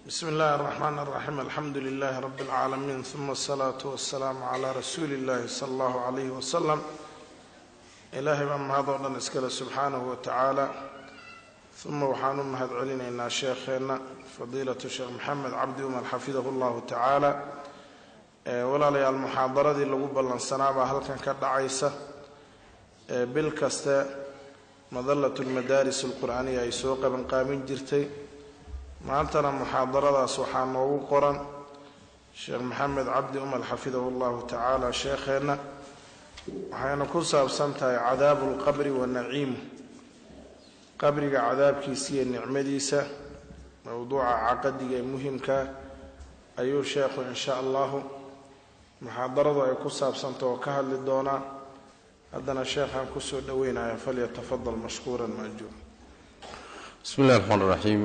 bsmi اllahi الرحman الرaxيim alxamdu لlah rb اlcaalamiin ثuma الsalaaةu waالsalaamu عlى rasuuli اllahi slى اllah عalyh wslm ilaahay baa mahadoo dhan iskale subxaanahu wa tacaala uma waxaan u mahad celinaynaa sheekheenna fadiilatu sheekh maxamed cabdi umar xafidahu اllahu tacaala walaalayaal muxaadaradii lagu ballansanaabaa halkan ka dhacaysa bil kaste madalat lmadaaris اlqur'aaniya ay soo qabanqaabin jirtay maantana muxaadaradaas waxaa noogu qoran sheekh maxamed cabdi umar xafidahu llahu tacaala sheekheenna waxayna ku saabsan tahay cadaabu lqabri wa naciimu qabriga cadaabkiisa iyo nicmadiisa mowduuca caqadiga ee muhimkaa ayuu sheekhu insha allahu muxaadaradu ay ku saabsanta oo ka hadli doonaa haddana sheekhaan kusoo dhoweynaya falyatafadal mashkuuran maajuur bismi اllahi الرحman الرaxيim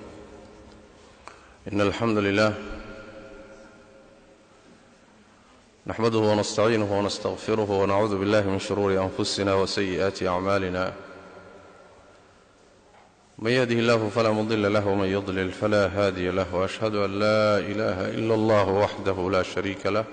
in alxamdu lilah naxmaduh wnastaciinuh wnastaqfiruh wnacuudu biاllahi min shuruuri anfusina wsayi'aati acmalina man yahdih illahu falaa mudila lah wman yudlil fala haadiya lah washhadu an la ilaha ila allah waxdahu la shariika lah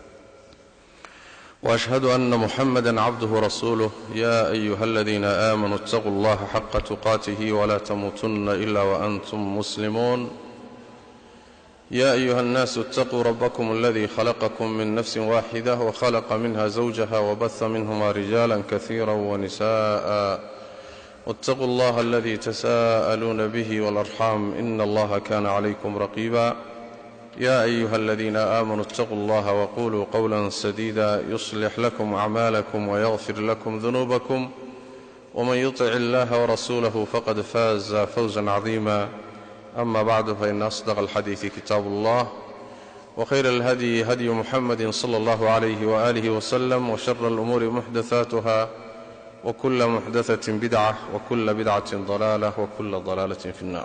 واشهد ان محمدا عبده ورسوله يا ايها الذين امنوا اتقوا الله حق تقاته ولا تموتن الا وانتم مسلمون يا ايها الناس اتقوا ربكم الذي خلقكم من نفس واحده وخلق منها زوجها وبث منهما رجالا كثيرا ونساء واتقوا الله الذي تساءلون به والارحام ان الله كان عليكم رقيبا يا ايها الذين امنوا اتقوا الله وقولوا قولا سديدا يصلح لكم اعمالكم ويغفر لكم ذنوبكم ومن يطع الله ورسوله فقد فاز فوزا عظيما اما بعد فان اصدق الحديث كتاب الله وخير الهدي هدي محمد صلى الله عليه واله وسلم وشر الامور محدثاتها وكل محدثه بدعه وكل بدعه ضلاله وكل ضلاله في النار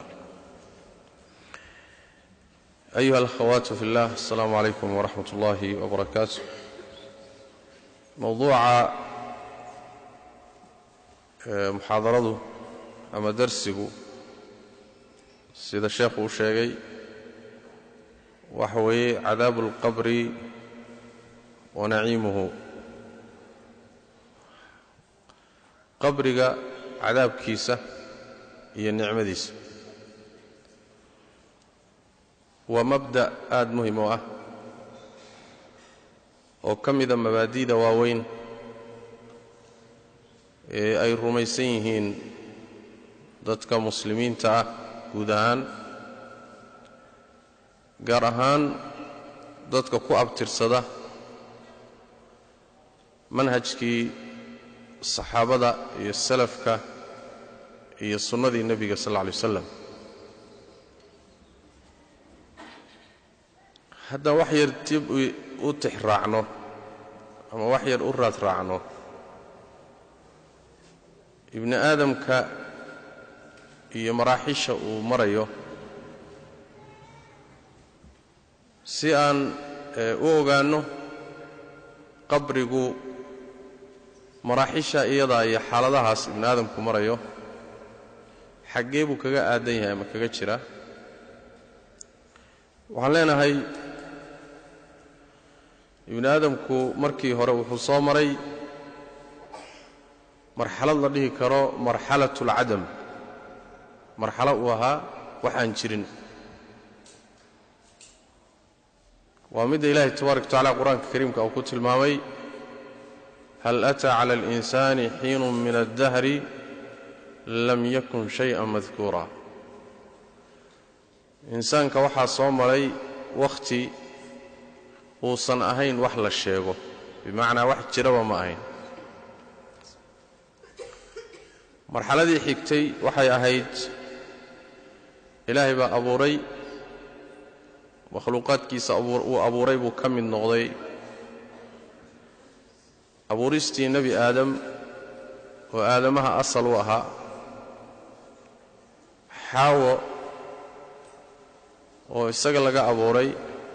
ayuha alakhawaatu fi llah asalaamu calaykum waraxmat ullaahi wabarakaatu mowduuca muxaadaradu ama darsigu sida sheekhu uu sheegay waxa weeye cadaabu اlqabri wa naciimuhu qabriga cadaabkiisa iyo nicmadiisa waa mabda' aada muhim oo ah oo ka mida mabaadi'da waaweyn ee ay rumaysan yihiin dadka muslimiinta ah guud ahaan gaar ahaan dadka ku abtirsada manhajkii saxaabada iyo salafka iyo sunnadii nebiga sal alla alay wasalam haddaan wax yar dib u tix raacno ama wax yar u raad raacno ibni aadamka iyo maraaxisha uu marayo si aan u ogaanno qabrigu maraaxisha iyadaa iyo xaaladahaas ibni aadamku marayo xaggee buu kaga aadan yahay ama kaga jira waxaan leenahay ibni aadamku markii hore wuxuu soo maray marxalad la dhihi karo marxalat اlcadam marxalo uu ahaa waxaan jirin waa midda ilaahay tabaaraka wataعala qur-aanka kariimka uu ku tilmaamay hal أtىa calى اlإnsaani xiinu min الdahri lam yakun shayئa madkuura insaanka waxaa soo maray wakhti uusan ahayn wax la sheego bimacnaa wax jiraba ma ahayn marxaladii xigtay waxay ahayd ilaahay baa abuuray makhluuqaadkiisa uu abuuray buu ka mid noqday abuuristii nebi aadam oo aadamaha asal u ahaa xaawo oo isaga laga abuuray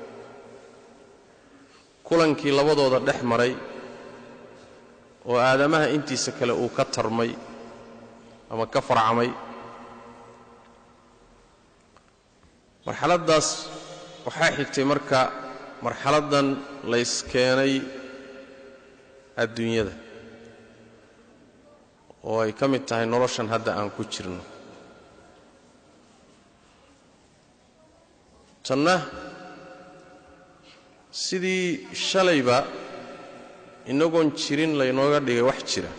kulankii labadooda dhex maray oo aadamaha intiisa kale uu ka tarmay ama ka farcamay marxaladdaas waxaa xigtay marka marxaladdan layskeenay adduunyada oo ay ka mid tahay noloshan hadda aan ku jirno tanna sidii shalayba inagoon jirin laynooga dhigay wax jira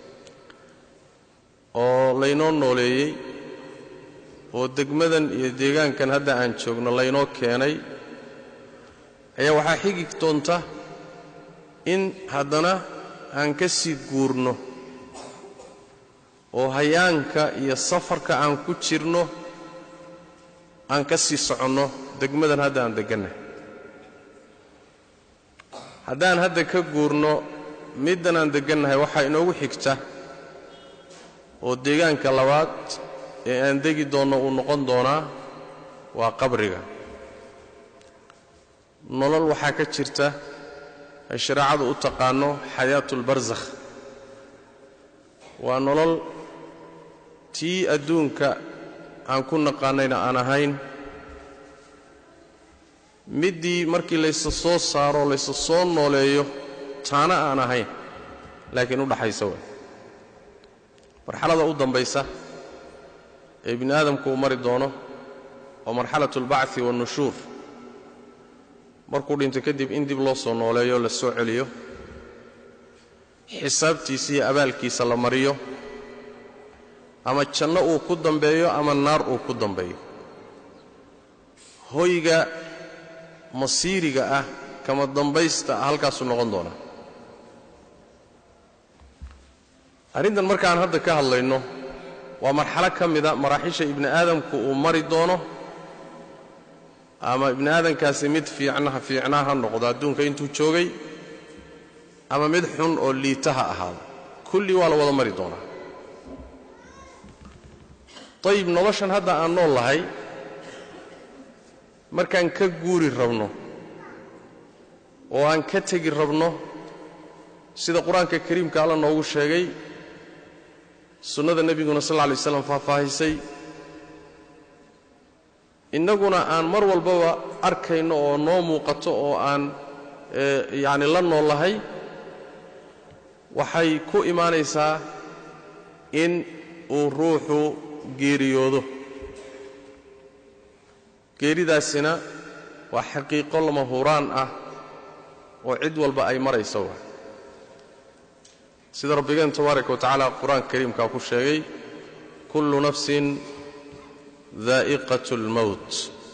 oo laynoo nooleeyey oo degmadan iyo deegaankan hadda aan joogno laynoo keenay ayaa waxaa xigi doonta in haddana aan ka sii guurno oo hayaanka iyo safarka aan ku jirno aan ka sii soconno degmadan hadda aan deggannahay haddaan hadda ka guurno middan aan deggannahay waxaa inoogu xigta oo deegaanka labaad ee aan degi doonno uu noqon doonaa waa qabriga nolol waxaa ka jirta ay shareecadu u taqaanno xayaatulbarsakh waa nolol tii adduunka aan ku naqaanayna aan ahayn middii markii laysa soo saaro laysa soo nooleeyo taana aan ahayn laakiin u dhaxaysa way marxalada u dambaysa ee ibni aadamku uu mari doono waa marxalatu albachi waalnushuur markuu dhinto kadib in dib loo soo nooleeyo la soo celiyo xisaabtiisa iyo abaalkiisa la mariyo ama janno uu ku dambeeyo ama naar uu ku dambeeyo hoyga masiiriga ah kama dambaysta ah halkaasuu noqon doonaa arrintan markaan hadda ka hadlayno waa marxalo ka mida maraaxisha ibni aadamku uu mari doono ama ibni aadamkaasi mid fiicnaha fiicnaa ha noqdo adduunka intuu joogay ama mid xun oo liita ha ahaado kulli waa la wada mari doonaa ayib noloshan hadda aan nool lahay markaan ka guuri rabno oo aan ka tegi rabno sida qur-aanka kariimka alla noogu sheegay sunnada nebiguna sal lla lay slam faahfaahisay innaguna aan mar walbaba arkayno oo noo muuqato oo aan yacni la noollahay waxay ku imaanaysaa in uu ruuxu geeriyoodo geeridaasina waa xaqiiqo lama huraan ah oo cid walba ay marayso wa sida rabbigeen tabaaraka wa tacaala qur-aanka kariimkaa ku sheegay kullu nafsin daa'iqat اlmowt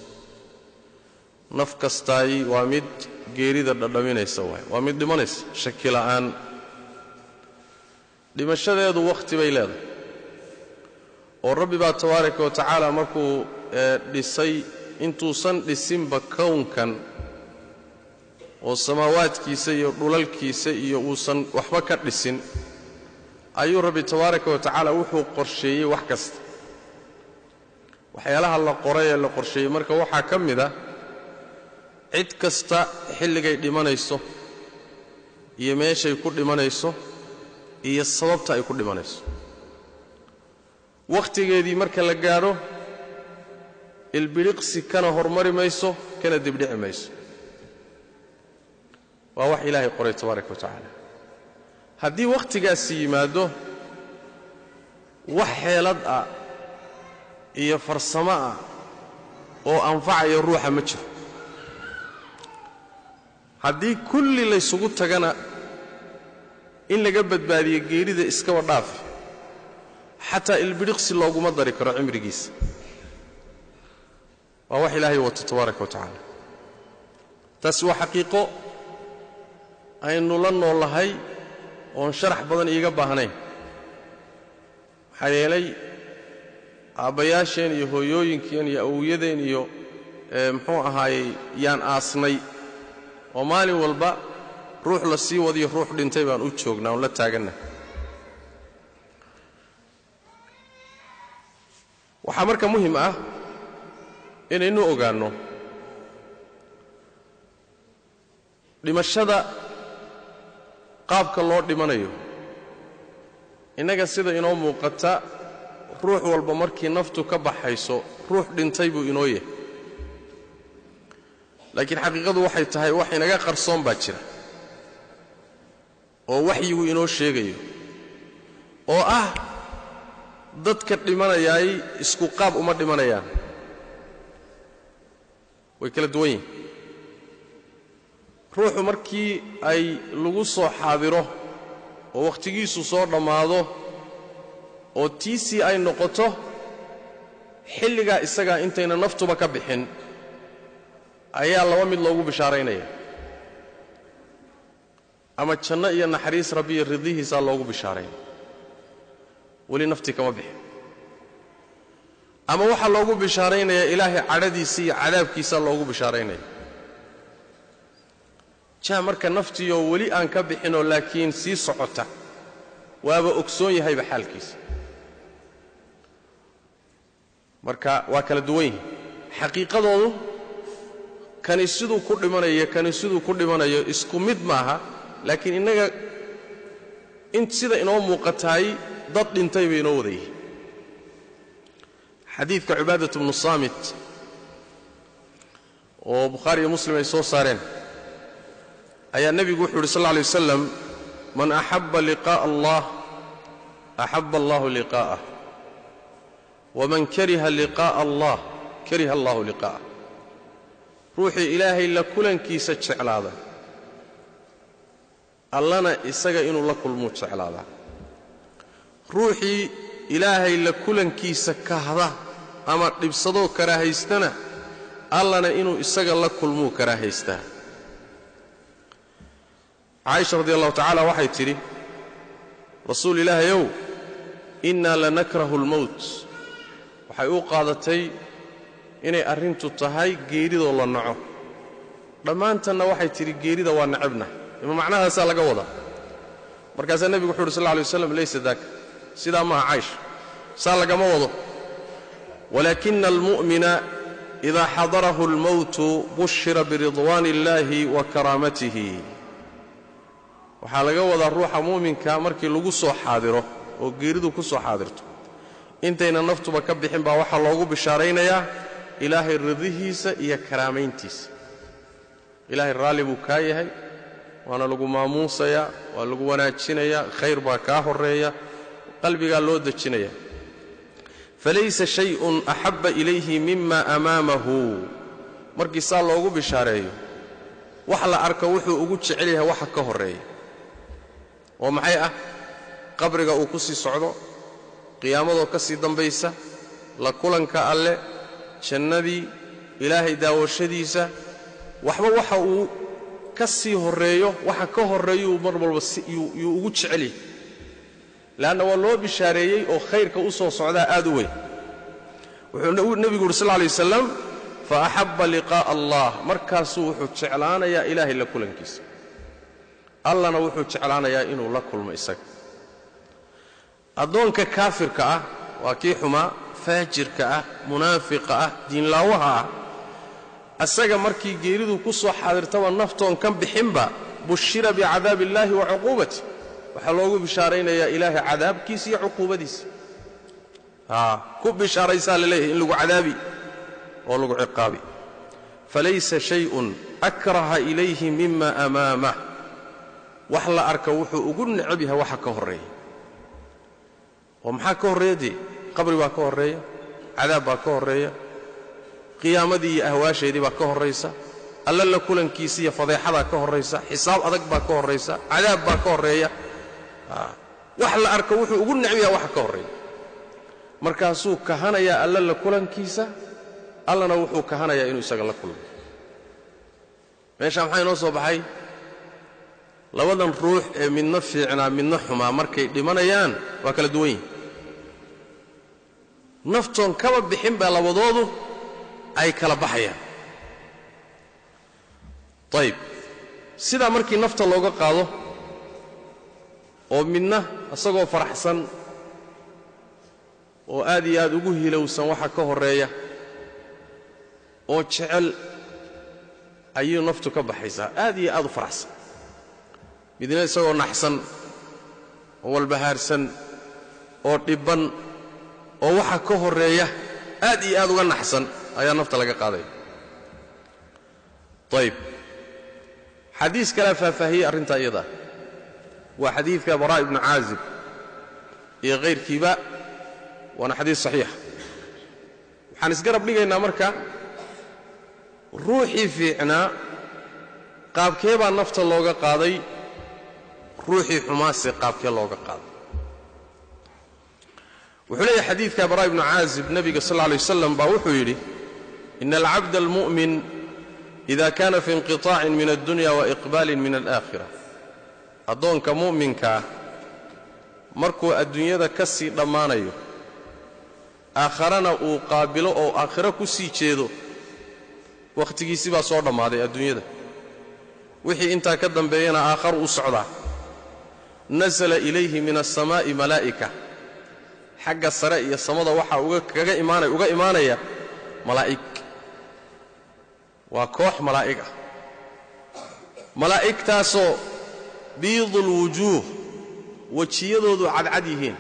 naf kastaay waa mid geerida dhadhaminaysa waay waa mid dhimanaysa shaki la'aan dhimashadeedu wakhti bay leedahay oo rabbi baa tabaaraka wa tacaala markuu dhisay intuusan dhisinba kownkan oo samaawaadkiisa iyo dhulalkiisa iyo uusan waxba ka dhisin ayuu rabbi tabaaraka wa tacaala wuxuu qorsheeyey wax kasta waxyaalaha la qoray ee la qorsheeyey marka waxaa ka mid a cid kasta xilligay dhimanayso iyo meeshay ku dhimanayso iyo sababta ay ku dhimanayso wakhtigeedii marka la gaadho ilbidhiqsi kana hormari mayso kana dibdhici mayso waa wax ilaahay qoray tabaaraka wa tacaala haddii wakhtigaasi yimaaddo wax xeelad ah iyo farsamo ah oo anfacaya ruuxa ma jiro haddii kulli laysugu tagana in laga badbaadiyo geerida iskaba dhaafi xataa ilbidhiqsi looguma dari karo cimrigiisa waa wax ilaahay wato tabaaraka wa tacaala taasi waa xaqiiqo aynu la noollahay oon sharax badan iiga baahnayn maxaa yeelay aabbayaasheen iyo hooyooyinkeen iyo awowyadeen iyo muxuu ahaayey yaan aasnay oo maalin walba ruux la sii wadiyo ruux dhintay baan u joognaa oon la taagannahay waxaa marka muhim ah inaynu ogaanno dhimashada qaabka loo dhimanayo innaga sida inoo muuqata ruux walba markii naftu ka baxayso ruux dhintay buu inoo yahay laakiin xaqiiqadu waxay tahay wax inaga qarsoon baa jira oo waxyigu inoo sheegayo oo ah dadka dhimanayaay isku qaab uma dhimanayaan way kala duwan yihin ruuxu markii ay lagu soo xaadiro oo wakhtigiisu soo dhammaado oo tiisii ay noqoto xilligaa isagaa intayna naftuba ka bixin ayaa laba mid loogu bishaaraynaya ama janno iyo naxariis rabbi iyo ridihiisaa loogu bishaaraynaya weli naftii kama bixin ama waxaa loogu bishaaraynayaa ilaahay cadhadiisa iyo cadaabkiisaa loogu bishaaraynaya jaa marka naftiioo weli aan ka bixinoo laakiin sii socota waaba ogsoon yahayba xaalkiisa marka waa kala duwan yihin xaqiiqadoodu kani siduu ku dhimanayo kani siduu ku dhimanayo isku mid maaha laakiin innaga in sida inoo muuqataay dad dhintay bay inoo wada yihiin xadiidka cibaadat bnu saamit oo bukhaari iyo muslim ay soo saareen ayaa nebigu wuxuu yidhi sal lla alay wasalam man axabba liqaa'a allah axabba allahu liqaa'ah waman kariha liqaa'a allah kariha allahu liqaa'ah ruuxii ilaahay la kulankiisa jeclaada allana isaga inuu la kulmuu jeclaadaa ruuxii ilaahay la kulankiisa kahda ama dhibsadoo karaahaystana allana inuu isaga la kulmuu karaahaystaa caaisha radi allahu tacaala waxay tidhi rasuul ilaahayow innaa lanakrahu almowt waxay u qaadatay inay arrintu tahay geeridoo la naco dhammaantanna waxay tidhi geerida waa necabna ima macnahaasaa laga wadaa markaasaa nebigu wuxu uhi sal lla alay waslam laysa daaka sidaa maaha caysha saa lagama wado walaakina almu'mina idaa xadarahu almowtu bushira biridwaani illaahi wa karaamatihi waxaa laga wadaa ruuxa muuminka markii lagu soo xaadiro oo geeridu ku soo xaadirto intayna naftuba ka bixin baa waxaa loogu bishaaraynayaa ilaahay ridihiisa iyo karaamayntiisa ilaahay raalli buu kaa yahay waana lagu maamuusayaa waa lagu wanaajinayaa khayr baa kaa horreeya qalbigaa loo dejinaya falaysa shay'un axabba ilayhi mima amaamahu markii saa loogu bishaareeyo wax la arko wuxuu ugu jecel yahay waxa ka horreeya oo maxay ah qabriga uu ku sii socdo qiyaamadoo ka sii dambaysa la kulanka alle jannadii ilaahay daawashadiisa waxba waxa uu ka sii horreeyo waxa ka horreeyuu mar walba yuu ugu jecel yahay leanna waa loo bishaareeyey oo khayrka u soo socdaa aad u weyn wuxuu nebigu uhi sal lla alay wasalam fa axabba liqaa'a allah markaasuu wuxuu jeclaanayaa ilaahay la kulankiisa allana wuxuu jeclaanayaa inuu la kulmo isaga addoonka kaafirka ah waa kii xumaa faajirka ah munaafiqa ah diinlaawaha ah asaga markii geeridu ku soo xaadirtaba naftoon kan bixinba bushira bicadaabi illaahi wa cuquubati waxaa loogu bishaaraynayaa ilaahay cadaabkiisa iyo cuquubadiisa ku bishaaraysaa la leeyahay in lagu cadaabi oo lagu ciqaabi falaysa shay'un akraha ilayhi mima amaamah wax la arka wuxuu ugu necab yahay waxa ka horreeya oo maxaa ka horreeya dee qabri baa ka horreeya cadaab baa ka horreeya qiyaamadii iyo ahwaasheedii baa ka horraysa alla la kulankiisa iyo fadeexadaa ka horraysa xisaab adag baa ka horraysa cadaab baa ka horreeya wax la arko wuxuu ugu necab yahay waxa ka horreeya markaasuu kahanayaa alla la kulankiisa allana wuxuu kahanayaa inuu isaga la kulmo meeshaa maxaa inoo soo baxay labadan ruux ee midna fiicnaa midna xumaa markay dhimanayaan waa kala duwan yihin naftoon kaba bixin baa labadoodu ay kala baxayaan ayib sidaa markii nafta looga qaado oo midna isagoo faraxsan oo aad iyo aad ugu hilowsan waxa ka horreeya oo jecel ayuu naftu ka baxaysaa aad iyo aad u faraxsan midna isagoo naxsan oo walbahaarsan oo dhibban oo waxa ka horreeya aad iyo aad uga naxsan ayaa nafta laga qaadaya ayb xadiis kalea faahfaahiyey arrintaa iyadaa waa xadiidka baraa ibnu caazib iyo kayrkiiba waana xadiis saxiixa waxaan isgarab dhigaynaa marka ruuxii fiicnaa qaabkee baa nafta looga qaaday ruuxii xumaase qaabkee looga qaaday wuxuu leeyahay xadiidka baraa ibnu caazib nebiga sal lla alay wasalam baa wuxuu yidhi ina alcabda almu'min ida kana fi inqiطaacin min addunya waiqbaalin min alaakhira addoonka mu'minkaa markuu adduunyada ka sii dhammaanayo aakharana uu qaabilo oo aakhiro ku sii jeedo wakhtigiisi baa soo dhammaaday adduunyada wixii intaa ka dambeeyana aakharu u socdaa nasala ilayhi min alsamaa'i malaa'ika xagga sare iyo samada waxaa uga imaanaya malaa'ig waa koox malaa'ig ah malaa'igtaasoo biidulwujuuh wejiyadoodu cadcad yihiin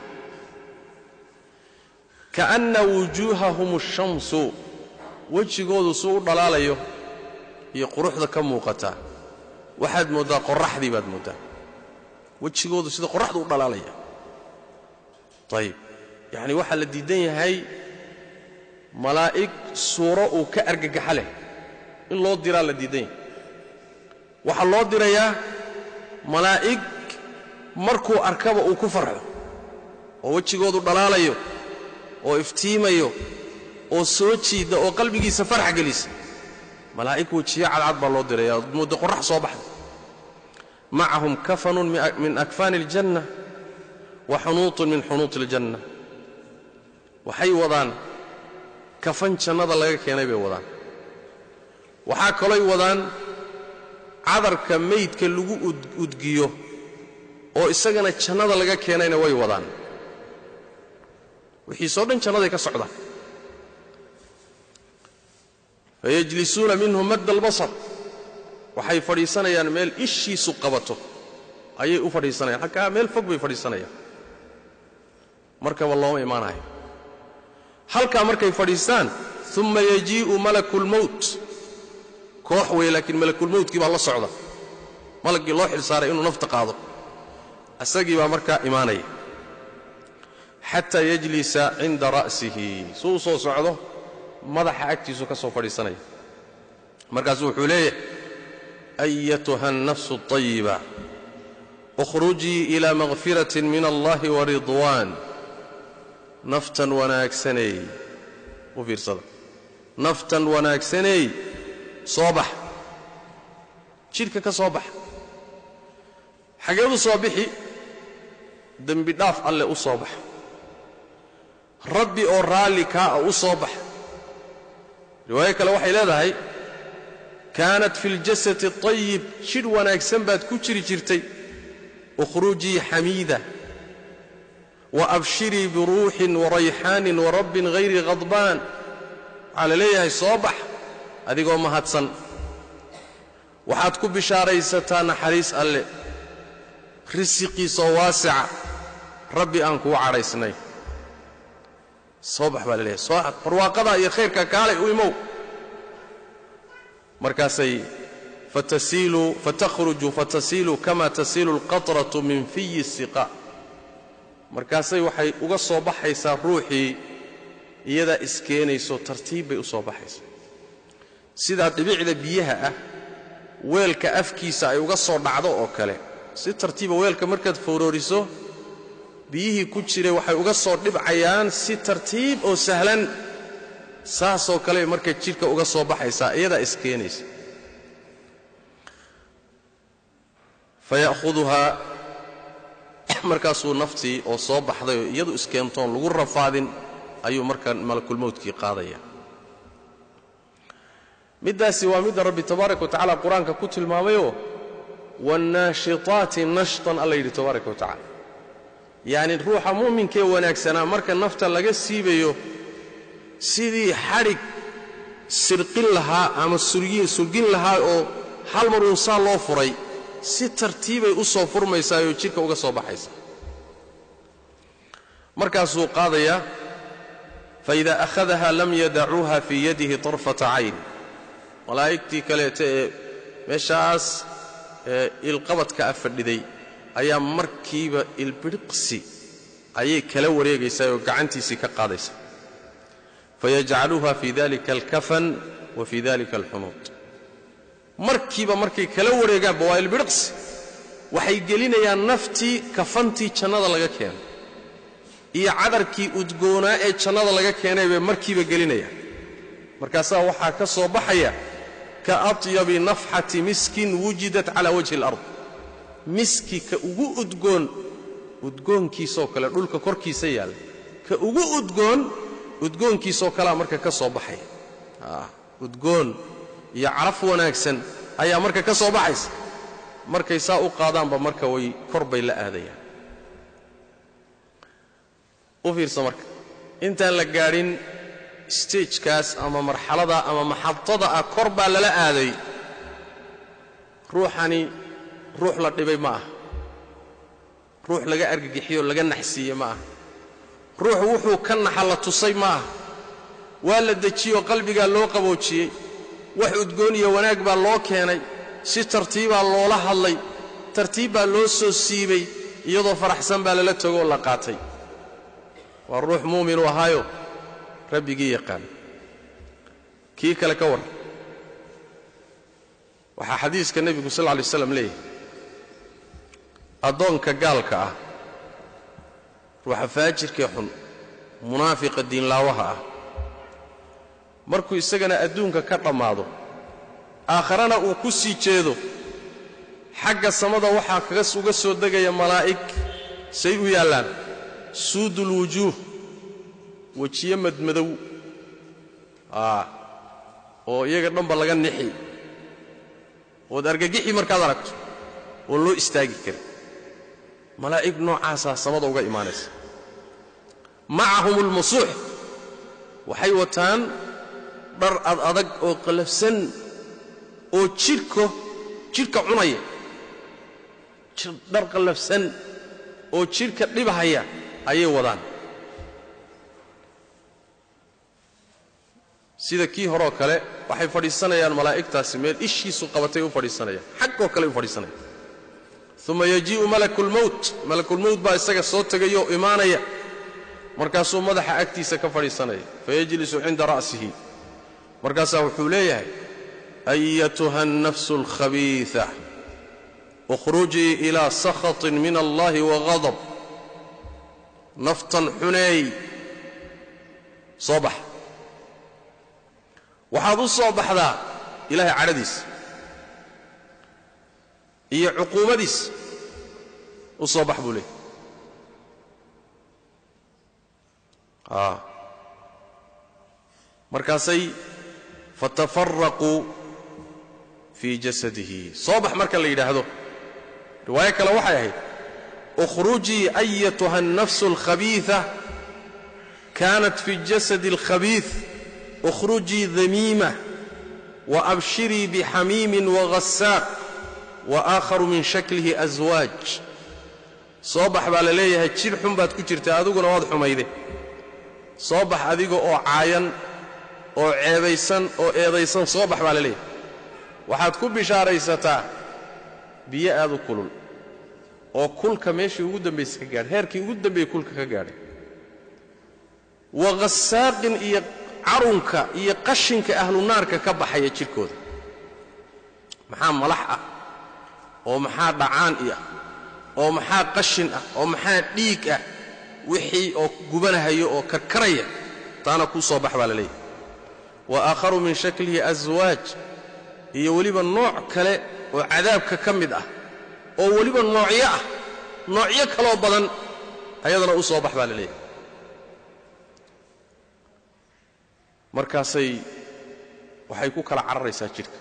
ka'anna wujuuhahum ashamsu wejigoodu suu u dhalaalayo iyo quruxda ka muuqataa waxaad mooddaa qorraxdii baad mooddaa wejigoodu sida qorraxdu u dhalaalaya ayib yacni waxaa la diidan yahay malaa'ig suuro uu ka argagaxa leh in loo diraa la diidan yahay waxaa loo dirayaa malaa'ig markuu arkaba uu ku farxo oo wejigoodu dhalaalayo oo iftiimayo oo soo jiida oo qalbigiisa farx gelisa malaa'ig wejiyo cadcad baa loo diraya muddo qorrax soo baxda macahum kafanun min akfaani aljanna wa xunuutun min xunuuti aljanna waxay wadaan kafan jannada laga keenay bay wadaan waxaa kaloy wadaan cadarka maydka lagu udgiyo oo isagana jannada laga keenayna way wadaan wixiisoo dhan jannaday ka socdaan fayajlisuuna minhu madda albasar waxay fadhiisanayaan meel ishiisu qabato ayay u fadhiisanayaan halkaa meel fog bay fadhiisanayaan markaba looma imaanayo halkaa markay fadhiistaan uma yajii'u malaku lmowt koox wey laakiin malakulmowtkii baa la socda malaggii loo xilsaaray inuu nafta qaado isagii baa markaa imaanaya xataa yajlisa cinda ra'sihi suu soo socdo madaxa agtiisu ka soo fadhiisanaya markaasuu wuxuu leeyahay ayatuha الnafsu الطayiba اkhrujii ilى makfiraة min allahi waridwan naftan wanaagsaneey u fiirsada naftan wanaagsaneey soo bax jidhka ka soo bax xageedu soo bixi dembi dhaaf alleh u soo bax rabbi oo raalli kaa a u soo bax riwaayo kale waxay leedahay kaanat fi اljasadi الطayib jidh wanaagsan baad ku jiri jirtay ukhrujii xamiida waabshirii biruuxin warayxaanin warabbin hayri khadbaan waxaa la leeyahay soo bax adigoo mahadsan waxaad ku bishaaraysataa naxariis alle risiqiisoo waasica rabbi aan kuu cadhaysnay soo bax baa la leeyahay soo barwaaqadaa iyo khayrka kaalay u imow markaasay fatasiilu fatakhruju fatasiilu kama tasiilu alqatratu min fiyi الsiqa markaasay waxay uga soo baxaysaa ruuxii iyadaa iskeenayso tartiib bay u soo baxaysaa sidaa dhibicda biyaha ah weelka afkiisa ay uga soo dhacdo oo kale si tartiiba weelka markaad fowrooriso biyihii ku jiray waxay uga soo dhibcayaan si tartiib oo sahlan saasoo kale markay jidhka uga soo baxaysaa iyadaa iskeenaysa faya'huduhaa markaasuu naftii oo soo baxday oo iyadu iskeentoon lagu rafaadin ayuu markaa malakulmowtkii qaadaya middaasi waa midda rabbi tabaaraka wa tacala qur-aanka ku tilmaamayoo waannaashitaati nashtan alla yidhi tabaaraka wa tacala yacni ruuxa mu'minkee wanaagsanaa marka nafta laga siibayo sidii xadhig sirqin lahaa ama surgin lahaa oo hal mar uun saa loo furay si tartiibay u soo furmaysaayoo jidhka uga soo baxaysa markaasuu qaadayaa faida akhadaha lam yadacuuha fii yadihi طarfata cayn malaa'igtii kaleeta ee meeshaas ilqabadka a fadhiday ayaa markiiba ilbidhiqsi ayay kala wareegaysaa oo gacantiisii ka qaadaysaa fayajcaluuha fii dalika alkafan wa fii dalika alxunuud markiiba markay kala wareegaanba waa ilbidhiqsi waxay gelinayaan naftii kafantii jannada laga keenay iyo cadarkii udgoonaa ee jannada laga keenay bay markiiba gelinayaan markaasaa waxaa ka soo baxaya ka atyabi nafxati miskin wujidat calaa wajhi alard miski ka ugu udgoon udgoonkiisoo kale dhulka korkiisa yaalla ka ugu udgoon udgoonkiisoo kalea marka ka soo baxaya udgoon iyo caraf wanaagsan ayaa marka ka soo baxaysa markay saa u qaadaanba marka way kor bay la aadayaan u fiirsa marka intaan la gaadhin stagekaas ama marxalada ama maxadada ah kor baa lala aaday ruuxani ruux la dhibay ma aha ruux laga argagixiyo laga naxsiiye ma aha ruux wuxuu ka naxa la tusay ma aha waa la dejiyoo qalbigaa loo qaboojiyey wax udgoon iyo wanaag baa loo keenay si tartiibaa loola hadlay tartiib baa loo soo siibay iyadoo faraxsan baa lala togooo la qaatay waa ruux muuminu ahaayo rabbigii yaqaan kii kale ka warran waxaa xadiiska nebigu sal lla lay slam leeyahay addoonka gaalka ah ruuxa faajirkee xun munaafiqa diinlaawaha ah markuu isagana adduunka ka dhammaado aakharana uu ku sii jeedo xagga samada waxaa kaga uga soo degaya malaa'ig say u yaallaan suudulwujuuh wejiyo madmadow oo iyaga dhanba laga nixi ood argagixi markaad aragto oon loo istaagi karin malaa'ig noocaasaa samada uga imaanaysa macahum ulmusuux waxay wataan dhar ad adag oo qallafsan oo jidhko jidhka cunaya dhar qallafsan oo jidhka dhibahaya ayay wadaan sida kii horeoo kale waxay fadhiisanayaan malaa'igtaasi meel ishiisu qabatay u fadhiisanayaan xaggoo kale u fadhiisanayaan uma yajii'u malakulmowt malakulmowt baa isaga soo tegayoo imaanaya markaasuu madaxa agtiisa ka fadhiisanaya fayajlisu cinda ra'sihi markaasaa wuxuu leeyahay ayatuha annafsu alkhabiiثa ukhrujii ilaa sakhaطin min allahi waghadab naftan xuneey soo bax waxaad u soo baxdaa ilaahay cadhadiisa iyo cuquubadiis u soo bax buu leeyay markaasay fatafaraquu fii jasadihi soo bax marka la yidhaahdo riwaayo kale waxay ahayd ukhrujii ayatuha annafsu alkhabiiثa kaanat fi jasadi اlkhabiiث ukhrujii damiima waabshirii bixamiimin waghasaaq waآakharu min shaklihi aswaaj soo bax baa la leeyahay jidh xun baad ku jirtaa adiguna waad xumayde soo bax adiga oo caayan oo ceebaysan oo eedaysan soo bax baa la leeyahay waxaad ku bishaaraysataa biyo aad u kulul oo kulka meeshii ugu dambaysa ka gaadhay heerkii ugu dambeeyey kulka ka gaadhay waghasaaqin iyo carunka iyo qashinka ahlunaarka ka baxaya jidhkooda maxaa malax ah oo maxaa dhacaan i ah oo maxaa qashin ah oo maxaa dhiig ah wixii oo gubanahayo oo karkaraya taana kuu soo bax baa la leeyahay wa aakharu min shaklihi aswaaj iyo weliba nooc kale oo cadaabka ka mid ah oo weliba noocyo ah noocyo kaloo badan ayadana u soo bax baa la leeyahay markaasay waxay ku kala cararaysaa jidhka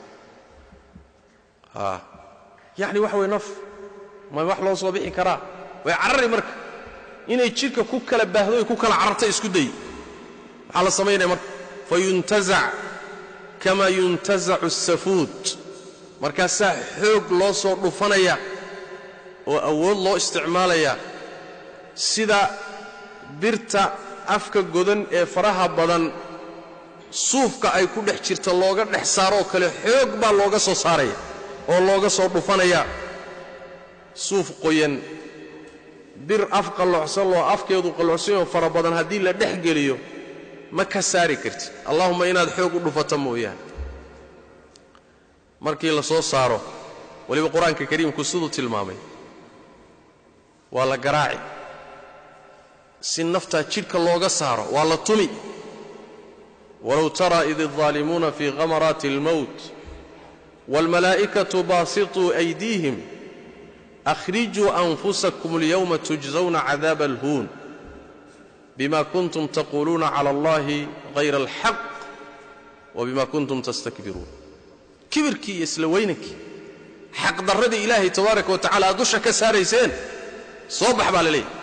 yacni waxa way naf ma wax loo soo bixi karaa way carari marka inay jidhka ku kala baahdo ay ku kala cararta isku day maxaa la samaynaya marka fayuntazac kama yuntazacu asafuud markaasaa xoog loo soo dhufanaya oo awood loo isticmaalaya sida birta afka godan ee faraha badan suufka ay ku dhex jirta looga dhex saaroo kale xoog baa looga soo saaraya oo looga soo dhufanayaa suuf qoyan bir af qalloocsan loo afkeedu qalloocsanoo fara badan haddii la dhex geliyo ma ka saari kartid allahumma inaad xoog u dhufato mooyaane markii la soo saaro weliba qur-aanka kariimku siduu tilmaamay waa la garaaci si naftaa jidhka looga saaro waa la tumi walow taraa id الظaalimuuna fii khamaraati اlmowt wاlmalaa'ikaةu baasiطuu أydiihim akhrijuu anfusakum اlyowma tujزawna cadaaba اlhuun bima kuntum taquuluuna calى اllahi hayra اlxaq wbima kuntum tastakbiruun kibirkii iyo isla weynankii xaqdarradii ilaahay tabaaraka wa tacala aad dusha ka saarayseen soo bax baa la leeyahy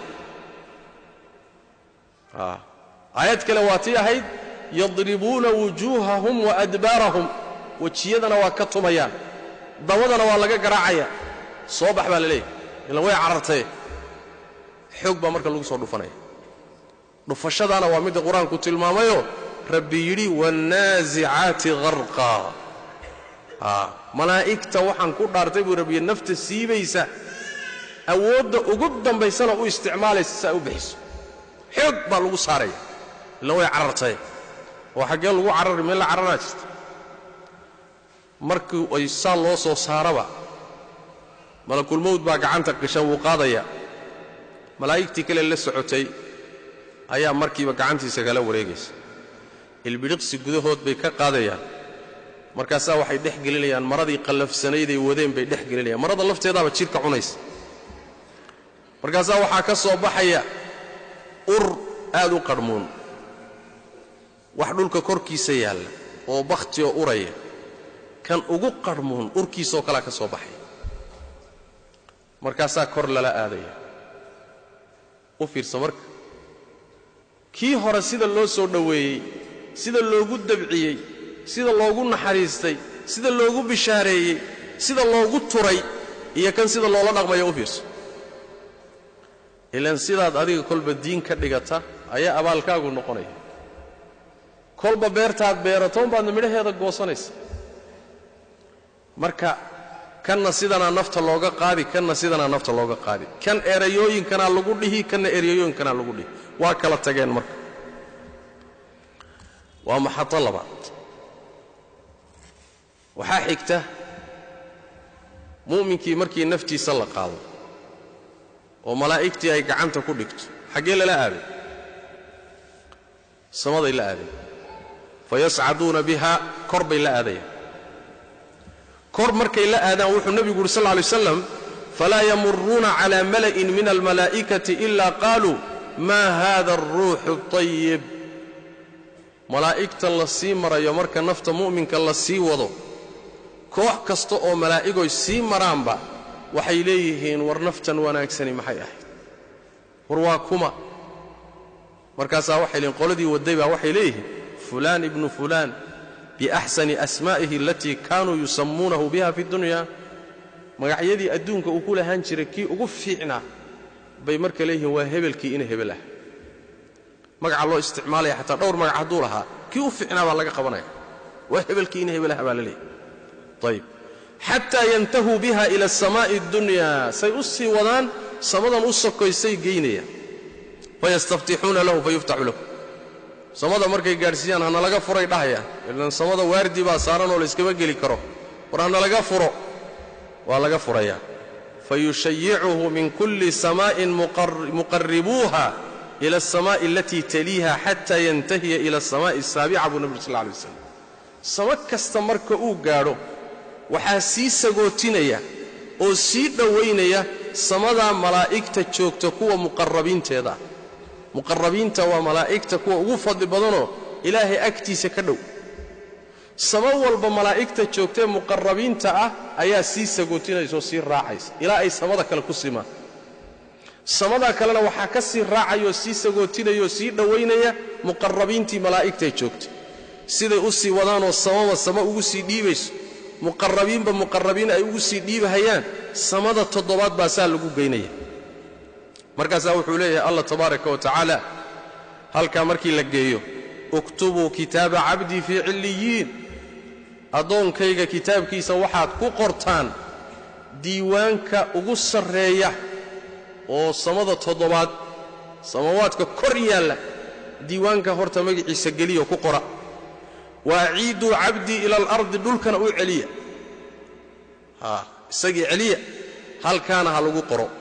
aayad kale waa tii ahayd yadribuuna wujuuhahum wa adbaarahum wejiyadana waa ka tumayaan dabadana waa laga garaacaya soo bax baa la leeyahy ilan way carartaye xoog baa marka lagu soo dhufanaya dhufashadaana waa midda qur-aanku tilmaamayoo rabbi yidhi waannaasicaati harqa malaa'igta waxaan ku dhaartay buu rabbiye nafta siibaysa awoodda ugu dambaysana u isticmaalaysa si ay u bixiso xoog baa lagu saaraya illa way carartaye oo xaggee lagu carari meel la cararaa jirta markii ay saa loo soo saaraba malakulmowd baa gacanta qishan wuu qaadaya malaa'igtii kale la socotay ayaa markiiba gacantiisa kala wareegaysa ilbidhiqsi gudahood bay ka qaadayaan markaasaa waxay dhex gelinayaan maradii qallafsanayday wadeen bay dhex gelinayaan marada lafteedaaba jidhka cunaysa markaasaa waxaa ka soo baxaya ur aad u qadhmuun wax dhulka korkiisa yaalla oo bakhti oo uraya kan ugu qadhmuun urkiisoo kalea ka soo baxaya markaasaa kor lala aadaya u fiirsa marka kii hore sida loo soo dhoweeyey sida loogu dabciyey sida loogu naxariistay sida loogu bishaareeyey sida loogu turay iyo kan sida loola dhaqmaya u fiirso ilaan sidaad adiga kolba diin ka dhigata ayaa abaalkaagu noqonaya kolba beertaad beerato unbaadna midhaheeda goosanaysa marka kanna sidanaa nafta looga qaadi kanna sidanaa nafta looga qaadi kan erayooyinkanaa lagu dhihi kanna erayooyinkanaa lagu dhihi waa kala tageen marka waa maxado labaad waxaa xigta mu'minkii markii naftiisa la qaado oo malaa'igtii ay gacanta ku dhigto xaggee lala aaday samaday la aadayan fayascaduuna biha kor bay la aadayaan kor markay la aadaan wuxuu nebigu uhi sal lla alay waslam falaa yamuruuna cala mala'in min almalaa'ikati ila qaaluu ma hada alruuxu اطayib malaa'igta la sii marayo marka nafta mu'minka la sii wado koox kasta oo malaa'igoy sii maraanba waxay leeyihiin war naftan wanaagsani maxay ahayd war waa kuma markaasaa waxay leeyihin qoladii wadday baa waxay leeyihiin fulaan ibnu fulaan biaxsani asmaa'ihi alatii kaanuu yusammuunahu biha fi dunya magacyadii adduunka uu ku lahaan jiray kii ugu fiicnaa bay marka leeyihiin waa hebelkii ina hebel ah magaca loo isticmaalaya xataa dhowr magac hadduu lahaa kii u fiicnaa baa laga qabanaya waa hebelkii ina hebel ah baa la leeyahy ayb xataa yantahuu biha ila asamaa'i addunya say u sii wadaan samadan u sokoysay geynayaan fayastaftixuuna lahu fayuftaxu lahu samada markay gaadhsiiyaan hana laga furay dhahayaan ilan samada waardi baa saaran oo layskama geli karo war hana laga furo waa laga furayaa fayushayicuhu min kulli samaa'in muqarribuuha ila alsamaa'i alatii taliiha xata yantahiya ila alsamaa'i asaabica buu nebi ur sal lla alay waslam samo kasta marka uu gaadho waxaa sii sagootinaya oo sii dhowaynaya samadaa malaa'igta joogta kuwa muqarrabiinteeda ah muqarrabiinta waa malaa'igta kuwa ugu fadli badanoo ilaahay agtiisa ka dhow samo walba malaa'igta joogtaee muqarrabiinta ah ayaa sii sagootinaysa oo sii raacaysa ilaa ay samada kale ku simaan samadaa kalena waxaa ka sii raacayoo sii sagootinaya oo sii dhowaynaya muqarrabiintii malaa'igtae joogta siday u sii wadaanoo samaba samo ugu sii dhiibayso muqarrabiinba muqarrabiin ay ugu sii dhiibahayaan samada toddobaad baa saa lagu geynaya markaasaa wuxuu leeyahay allah tabaaraka wa tacaala halkaa markii la geeyo uktubuu kitaaba cabdii fii cilliyiin addoonkayga kitaabkiisa waxaad ku qortaan diiwaanka ugu sarreeya oo samada toddobaad samawaadka kor yaalla diiwaanka horta magaciisa geliyo ku qora wa aciiduu cabdii ila alardi dhulkana u celiya haa isagii celiya halkaana ha lagu qoro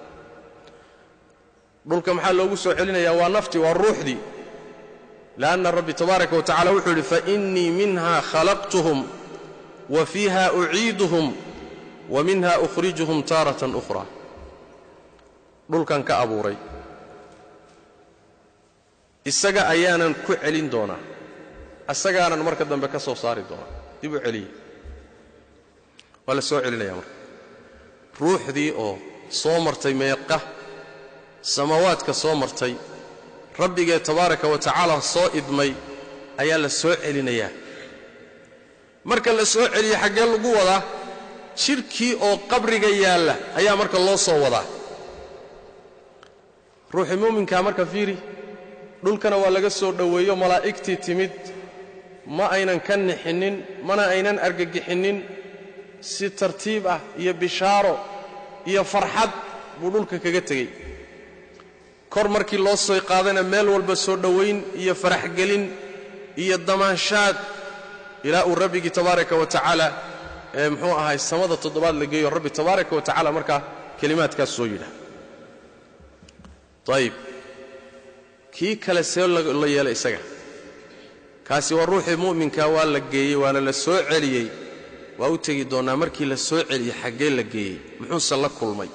dhulka maxaa loogu soo celinayaa waa naftii waa ruuxdii li'anna rabbi tabaaraka wa tacala wuxuu yidhi fainii minha khalaqtuhum wa fiiha uciiduhum wa minha ukhrijuhum taaratan ukhraa dhulkan ka abuuray isaga ayaanan ku celin doonaa asagaanan marka dambe ka soo saari doonaa dib u celiya waa la soo celinaya marka ruuxdii oo soo martay meeqa samawaadka soo martay rabbigee tabaaraka wa tacaala soo idmay ayaa la soo celinayaa marka la soo celiya xaggee lagu wadaa jidhkii oo qabriga yaalla ayaa marka loo soo wadaa ruuxii muuminkaa marka fiiri dhulkana waa laga soo dhoweeyo malaa'igtii timid ma aynan ka nixinnin mana aynan argagixinnin si tartiib ah iyo bishaaro iyo farxad buu dhulka kaga tegey kor markii loo soo qaadana meel walba soo dhowayn iyo faraxgelin iyo damaanshaad ilaa uu rabbigii tabaaraka wa tacaala ee muxuu ahay samada toddobaad la geeyo rabbi tabaaraka wa tacala markaa kelimaadkaas soo yidhaah ayib kii kale see la yeelay isaga kaasi waa ruuxii mu'minka waa la geeyey waana la soo celiyey waa u tegi doonnaa markii la soo celiyey xaggee la geeyey muxuuse la kulmay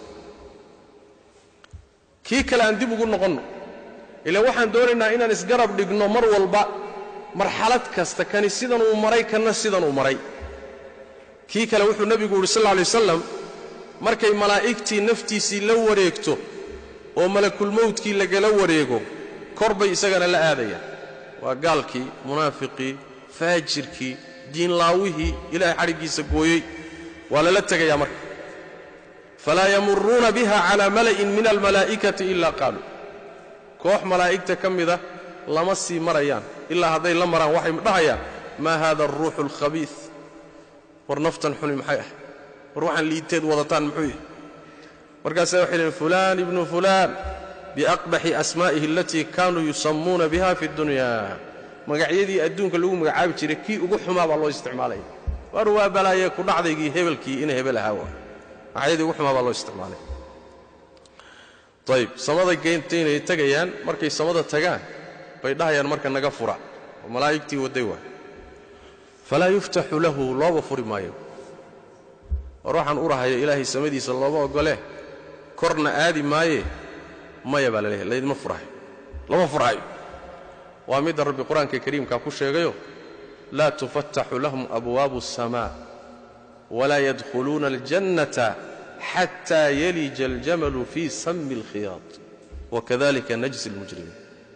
kii kale aan dib ugu noqonno ilaan waxaan doonaynaa inaan isgarab dhigno mar walba marxalad kasta kani sidan uu maray kanna sidan uu maray kii kale wuxuu nebigu yidhi sal lla alay wasalam markay malaa'igtii naftiisii la wareegto oo malakulmowdkii lagala wareego kor bay isagana la aadayaan waa gaalkii munaafiqii faajirkii diinlaawihii ilaahay xadhiggiisa gooyey waa lala tegayaa marka falaa yamuruuna biha calaa mala'in min almalaa'ikati ilaa qaaluu koox malaa'igta ka mida lama sii marayaan ilaa hadday la maraan waxay dhahayaan maa haada alruuxu alkhabiis war naftan xuni maxay ah war waxaan liiteed wadataan muxuu yahay markaasa waxay dhaheen fulaan ibnu fulaan biaqbaxi asmaa'ihi alatii kaanuu yusammuuna biha fi dunya magacyadii adduunka lagu magacaabi jiray kii ugu xumaa baa loo isticmaalaya war waa balaaye ku dhacdaygii hebelkii ina hebel ahaa waa magacyadii ugu xumaa baa loo isticmaalaya ayib samada geyntaynay tegayaan markay samada tagaan bay dhahayaan marka naga fura oo malaa'igtii wadday waa falaa yuftaxu lahu looba furi maayo war waxaan u rahayo ilaahay samadiisa looma oggole korna aadi maaye maya baa la leeyahay laydma furahayo lama furhayo waa midda rabbi qur-aanka kariimkaa ku sheegayo laa tufattaxu lahum abwaabu الsamaa walaa yadkhuluuna اljannata xataa yalija aljamalu fii sami اlkhiyaad wakadalika najzi اlmujrimiin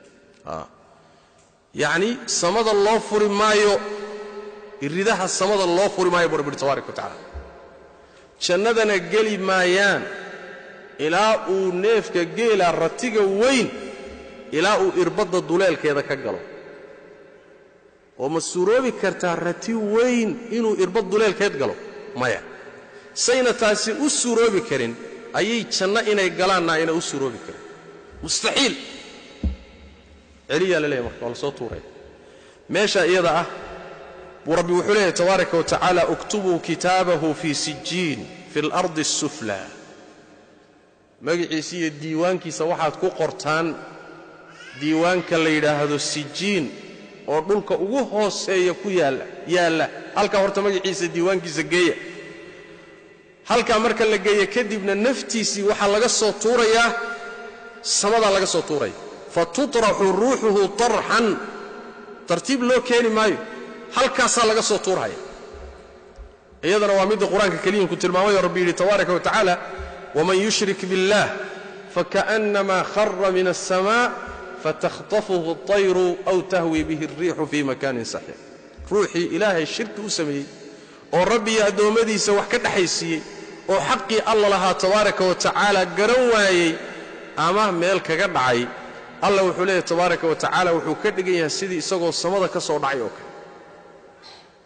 yacni samada loo furi maayo iridaha samada loo furi maayo bu rabbi uhi tabaaraka wa tacala jannadana geli maayaan ilaa uu neefka geela ratiga weyn ilaa uu irbadda duleelkeeda ka galo oo ma suuroobi kartaa rati weyn inuu irbad duleelkeed galo maya sayna taasi u suuroobi karin ayay janno inay galaanna ayna u suuroobi karin mustaxiil celiyaa la leeyahy marka waa la soo tuuraya meesha iyada ah buu rabbi wuxuu leeyahay tabaaraka wa tacaala uktubuu kitaabahu fii sijiin fi اlardi الsufla magaciisa iyo diiwaankiisa waxaad ku qortaan diiwaanka la yidhaahdo sijiin oo dhulka ugu hooseeya ku yaalla yaalla halkaa horta magaciisa diiwaankiisa geeya halkaa marka la geeya kadibna naftiisii waxaa laga soo tuurayaa samadaa laga soo tuuraya fatuطraxu ruuxuhu طarxan tartiib loo keeni maayo halkaasaa laga soo tuurhaya iyadana waa midda qur-aanka keliimku tilmaamayo rabbi yidhi tabaaraka wa tacaala wman yushrik biاllah fakaأnama khara min الsmاء faتkhطafuhu الطayru أw tahwi bihi الriixu fii makanin saxiix ruuxii ilaahay shirki u sameeyey oo rabbiyo addoommadiisa wax ka dhexaysiiyey oo xaqii alla lahaa tabaaraka wa tacaala garan waayey ama meel kaga dhacay alla wuxuu leeyahy tabaaraka wa tacaala wuxuu ka dhigan yahay sidii isagoo samada ka soo dhacay oo kale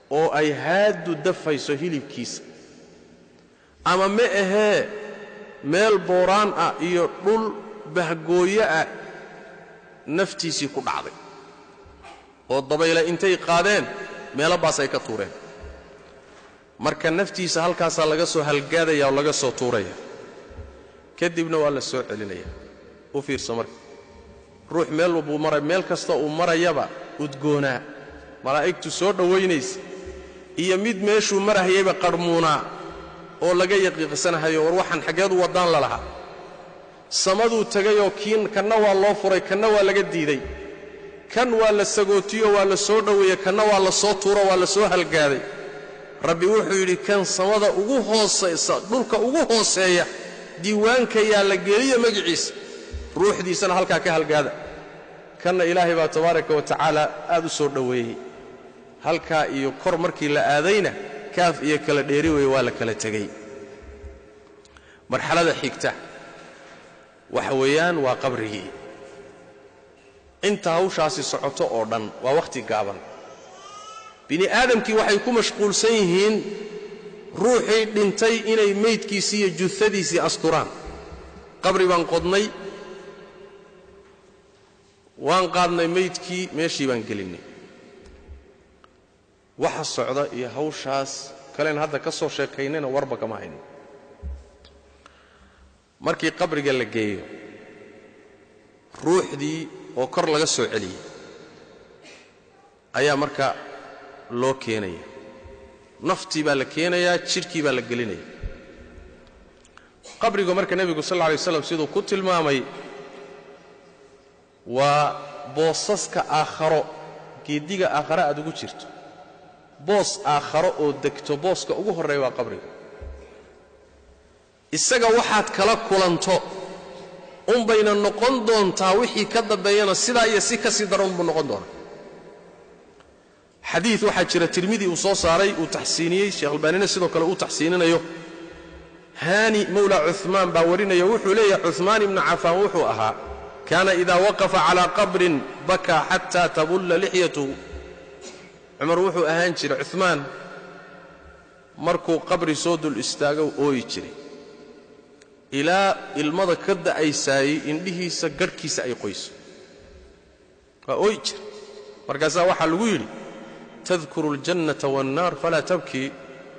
oo ay haaddu dafayso hilibkiisa ama ma ahee meel booraan ah iyo dhul bahgooyo ah naftiisii ku dhacday oo dabayle intay qaadeen meelo baas ay ka tuureen marka naftiisa halkaasaa laga soo halgaadaya oo laga soo tuuraya kadibna waa la soo celinaya u fiirso marka ruux meel walbuu maray meel kasta uu marayaba udgoonaa malaa'igtu soo dhowaynaysa iyo mid meeshuu marahayayba qarhmuunaa oo laga yaqiiqsanahayo war waxaan xaggeedu waddaan la lahaa samaduu tegayoo kiin kanna waa loo furay kanna waa laga diiday kan waa la sagootiyo waa la soo dhoweeye kanna waa la soo tuuro waa la soo halgaaday rabbi wuxuu yidhi kan samada ugu hoosaysa dhulka ugu hooseeya diiwaanka yaa la geliya magiciisa ruuxdiisana halkaa ka halgaada kanna ilaahay baa tabaaraka wa tacaala aad u soo dhoweeyey halkaa iyo kor markii la aadayna kaaf iyo kala dheeri weeye waa la kala tegey marxalada xigta waxa weeyaan waa qabrigii inta hawshaasi socoto oo dhan waa wakhti gaaban bini aadamkii waxay ku mashquulsan yihiin ruuxii dhintay inay meydkiisii iyo juhadiisii asturaan qabri baan qodnay waan qaadnay meydkii meeshii baan gelinnay waxa socda iyo hawshaas kalen hadda ka soo sheekaynayna warba kama hayno markii qabriga la geeyo ruuxdii oo kor laga soo celiyey ayaa marka loo keenaya naftii baa la keenayaa jidhkii baa la gelinaya qabrigu marka nebigu sal alla alay waslam siduu ku tilmaamay waa boosaska aakharo geeddiga aakhare aad ugu jirto boos aakharo oo degto booska ugu horreeya waa qabriga isaga waxaad kala kulanto unbayna noqon doontaa wixii ka dambeeyana sidaa iyo si ka sii daran buu noqon doonaa xadiid waxaa jira tirmidi uu soo saaray uu taxsiiniyey sheekh albaanina sidoo kale uu taxsiininayo haani mawla cumaan baa warinaya wuxuu leeyahay cumaan ibnu cafaan wuxuu ahaa kaana idaa waqafa calaa qabrin bakaa xataa tabulla lixyatuhu cumar wuxuu ahaan jiray cumaan markuu qabri soo dul istaago ooyi jiray ilaa ilmada ka da'aysaayey indhihiisa garhkiisa ay qoyso waa ooyi jira markaasaa waxaa lagu yidhi tadkuru اljannata waannaar falaa tabkii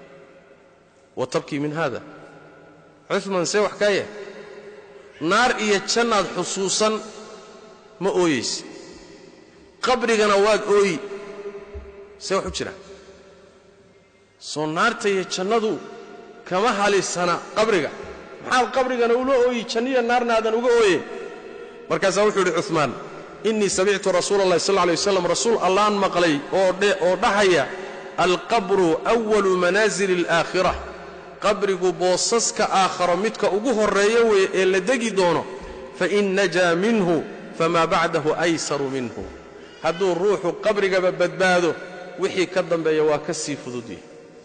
wa tabkii min hada cumaan see wax kaa yahay naar iyo jannaad xusuusan ma ooyaysa qabrigana waad ooyi see wax u jira soo naarta iyo jannadu kama halisana qabriga maxaad qabrigana ula ooyi janniyo naarna aadan uga ooyeen markaasaa wuxuu yidhi cumaan innii samictu rasuula allahi sal lay waslam rasuul allaan maqlay oo dhahaya alqabru awalu manaasili alaakhira qabrigu boosaska aakharo midka ugu horreeya weeye ee la degi doono fain najaa minhu famaa bacdahu aysaru minhu hadduu ruuxu qabrigaba badbaado wixii ka dambeeya waa ka sii fududyahy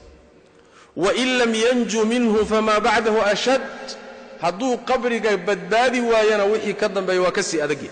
wain lam yanju minhu famaa bacdahu ashad hadduu qabriga badbaadi waayana wixii ka dambeeya waa ka sii adagyahy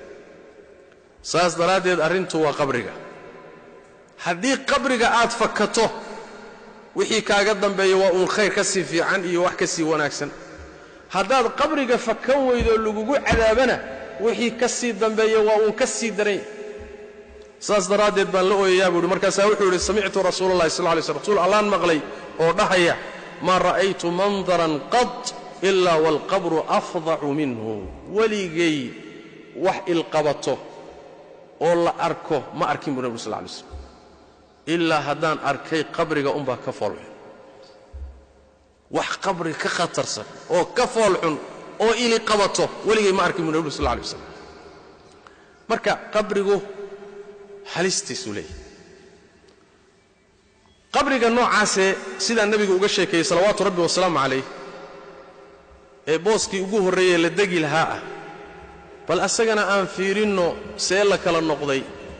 saas daraaddeed arrintu waa qabriga haddii qabriga aad fakato wixii kaaga dambeeya waa uun khayr ka sii fiican iyo wax ka sii wanaagsan haddaad qabriga fakan weydoo lagugu cadaabana wixii ka sii dambeeya waa uun ka sii daran yahy saas daraaddeed baan la ooyayaa buu uhi markaasaa wuxuu yidhi samictu rasuula allahi sal lay slm rasuul allaan maqlay oo dhahaya maa ra'aytu mandaran qad ilaa waalqabru afdacu minhu weligay wax ilqabato oo la arko ma arkin buu nebigu sal lay slm ilaa haddaan arkay qabriga unbaa ka foolxun wax qabri ka khatarsan oo ka foolxun oo ili qabato weligay ma arkin buu nebigu sal lay waslam marka qabrigu halistiisuu leeyahy qabriga noocaasee sidaa nebigu uga sheekeeyey salawaatu rabbi wasalaamu calayh ee booskii ugu horreeyee la degi lahaa ah bal asagana aan fiirinno see la kala noqday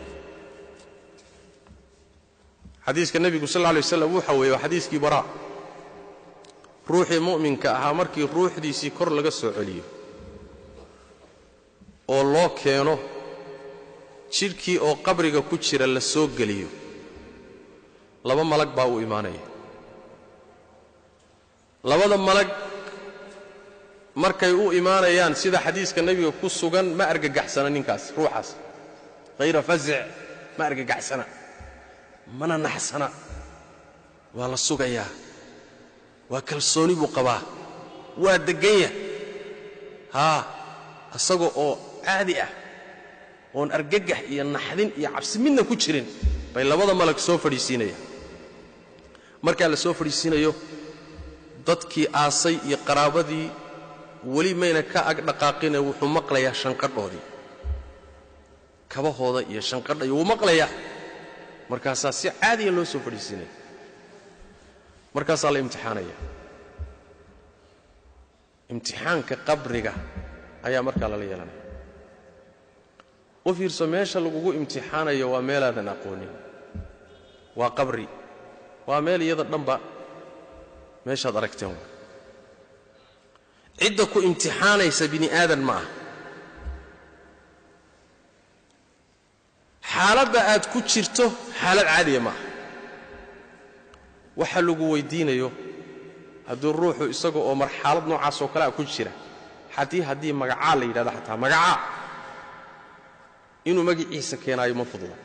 xadiiska nebigu sal lla alay waslam waxa weeye waa xadiiskii baraa ruuxii mu'minka ahaa markii ruuxdiisii kor laga soo celiyo oo loo keeno jidhkii oo qabriga ku jira la soo geliyo laba malag baa uu imaanaya labada malag markay u imaanayaan sida xadiiska nebiga ku sugan ma argagaxsana ninkaas ruuxaas hayra fasic ma argagaxsana mana naxsana waa la sugayaa waa kalsooni buu qabaa waa degganya haa isaga oo caadi ah oon argagax iyo naxdin iyo cabsi midna ku jirin bay labada malag soo fadhiisiinayaan markaa la soo fadhiisiinayo dadkii aasay iyo qaraabadii weli mayna ka ag dhaqaaqine wuxuu maqlayaa shanqadhoodii kabahooda iyo shanqadha iyo wuu maqlayaa markaasaa si caadiya loo soo fadhiisiinaya markaasaa la imtixaanaya imtixaanka qabriga ayaa markaa lala yeelanaya u fiirso meesha lagugu imtixaanayo waa meelaadan aqoonin waa qabri waa meel iyada dhanba meeshaad aragteen waa cidda ku imtixaanaysa bini aadan ma ah xaaladda aad ku jirto xaalad caadiya ma ah waxa lagu weydiinayo hadduu ruuxu isaga oo marxalad noocaas oo kale a ku jira haddii haddii magacaa la yidhahdo xataa magacaa inuu magiciisa keenaayo ma fudla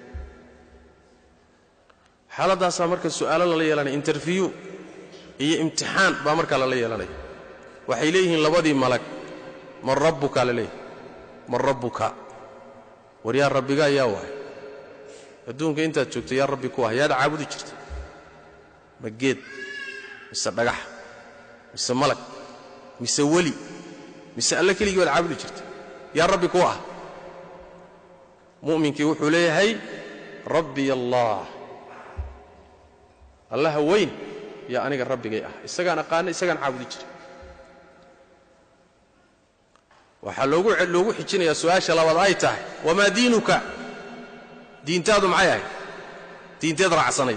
xaaladdaasaa marka su'aalo lala yeelanaya interview iyo imtixaan baa markaa lala yeelanaya waxay leeyihiin labadii malag man rabbuka la leeyahy man rabbuka war yaa rabbigaa yaa waay adduunka intaad joogto yaa rabbi ku ah yaad caabudi jirta ma geed mise dhagax mise malag mise weli mise alle keligii baad caabudi jirta yaa rabbi ku ah mu'minkii wuxuu leeyahay rabbiy allah allaha weyn yaa aniga rabbigay ah isagaan aqaana isagaan caabudi jira waxaa loogu xijinayaa su'aasha labaad ay tahay wamaa diinuka diintaadu maxay ahayd diinteed raacsanay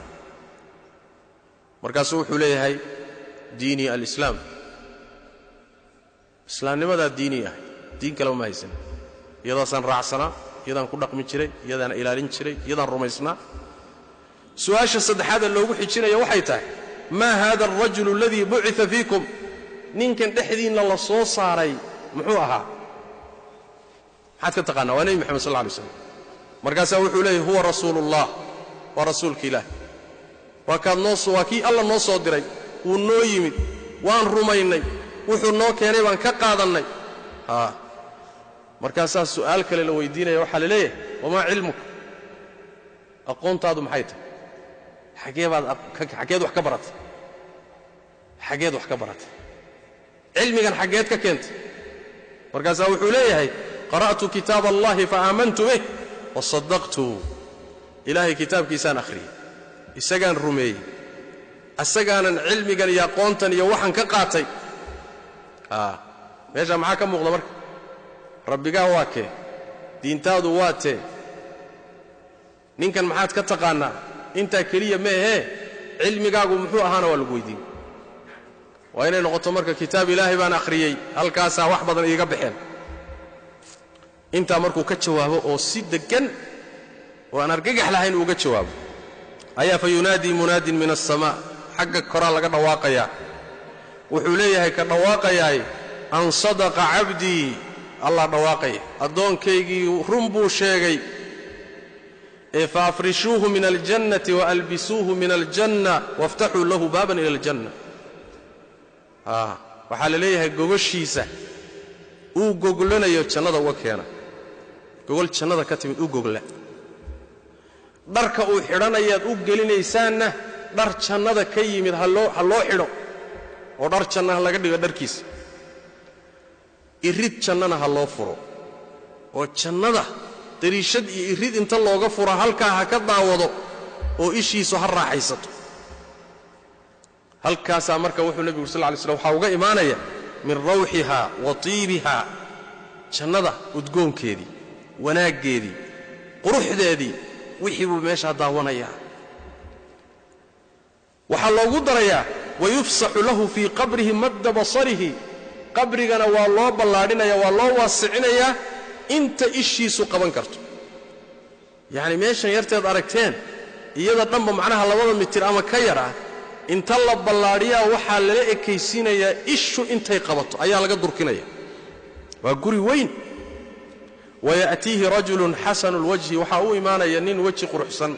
markaasuu wuxuu leeyahay diinii alislaam islaamnimadaa diinii ahay diin kaleba ma haysan iyadaasaan raacsanaa iyadaan ku dhaqmi jiray iyadaan ilaalin jiray iyadaan rumaysnaa su'aasha saddexaada loogu xijinaya waxay tahay maa haada alrajulu aladii bucita fiikum ninkan dhexdiinna la soo saaray muxuu ahaa maxaad ka taqaanaa waa nebi moxamed sal lla alay slam markaasaa wuxuu leeyahy huwa rasuuluullah waa rasuulka ilaah waa kaad noo waa kii alla noo soo diray wuu noo yimid waan rumaynay wuxuu noo keenay baan ka qaadannay haa markaasaa su'aal kale la weydiinaya waxaa la leeyahay wamaa cilmuka aqoontaadu maxay tahay xagee baad xaggeed wax ka baratay xaggeed wax ka baratay cilmigan xaggeed ka keentay markaasaa wuxuu leeyahay qara'tu kitaab allahi faaamantu bih wasadaqtu ilaahay kitaabkiisaan akhriyey isagaan rumeeyey asagaanan cilmigan iyo aqoontan iyo waxaan ka qaatay meeshaa maxaa ka muuqda marka rabbigaa waa kee diintaadu waa tee ninkan maxaad ka taqaannaa intaa keliya meehee cilmigaagu muxuu ahaana waa lagu weydiin waa inay noqoto marka kitaab ilaahay baan akhriyey halkaasaa wax badan iiga baxeen intaa markuu ka jawaabo oo si deggan oo aan argagax lahayn uuga jawaabo ayaa fa yunaadii munaadin min aلsamaa xagga koraa laga dhawaaqayaa wuxuu leeyahay ka dhawaaqayaay an sadaqa cabdii allah dhawaaqaya addoonkaygii run buu sheegay ee faafrishuuhu min aljannati waalbisuuhu min aljanna waftaxuu lahu baaban ila aljanna waxaa la leeyahay gogoshiisa uu goglanayo jannada uga keena gogol jannada ka timid u gogla dharka uu xidhanayaad u gelinaysaanna dhar jannada ka yimid ha loo xidho oo dhar janna ha laga dhigo dharkiisa irid jannana ha loo furo oo jannada dariishad iyo irid inta looga furo halkaa ha ka daawado oo ishiisu ha raaxaysato halkaasaa marka wuxuu nebigu sal lay slm waxaa uga imaanaya min rawxiha wa tiibiha jannada udgoonkeedii wanaaggeedii quruxdeedii wixii buu meeshaa daawanayaa waxaa loogu darayaa wayufsaxu lahu fii qabrihi madda basarihi qabrigana waa loo ballaadhinaya waa loo waasicinayaa inta ishiisu qaban karto yacni meeshan yarteed aragteen iyada dhanba macnaha labada mitir ama ka yar ah inta la ballaadhiyaa waxaa lala ekaysiinayaa ishu intay qabato ayaa laga durkinaya waa guri weyn waya'tiihi rajulun xasanu lwajhi waxaa u imaanaya nin weji quruxsan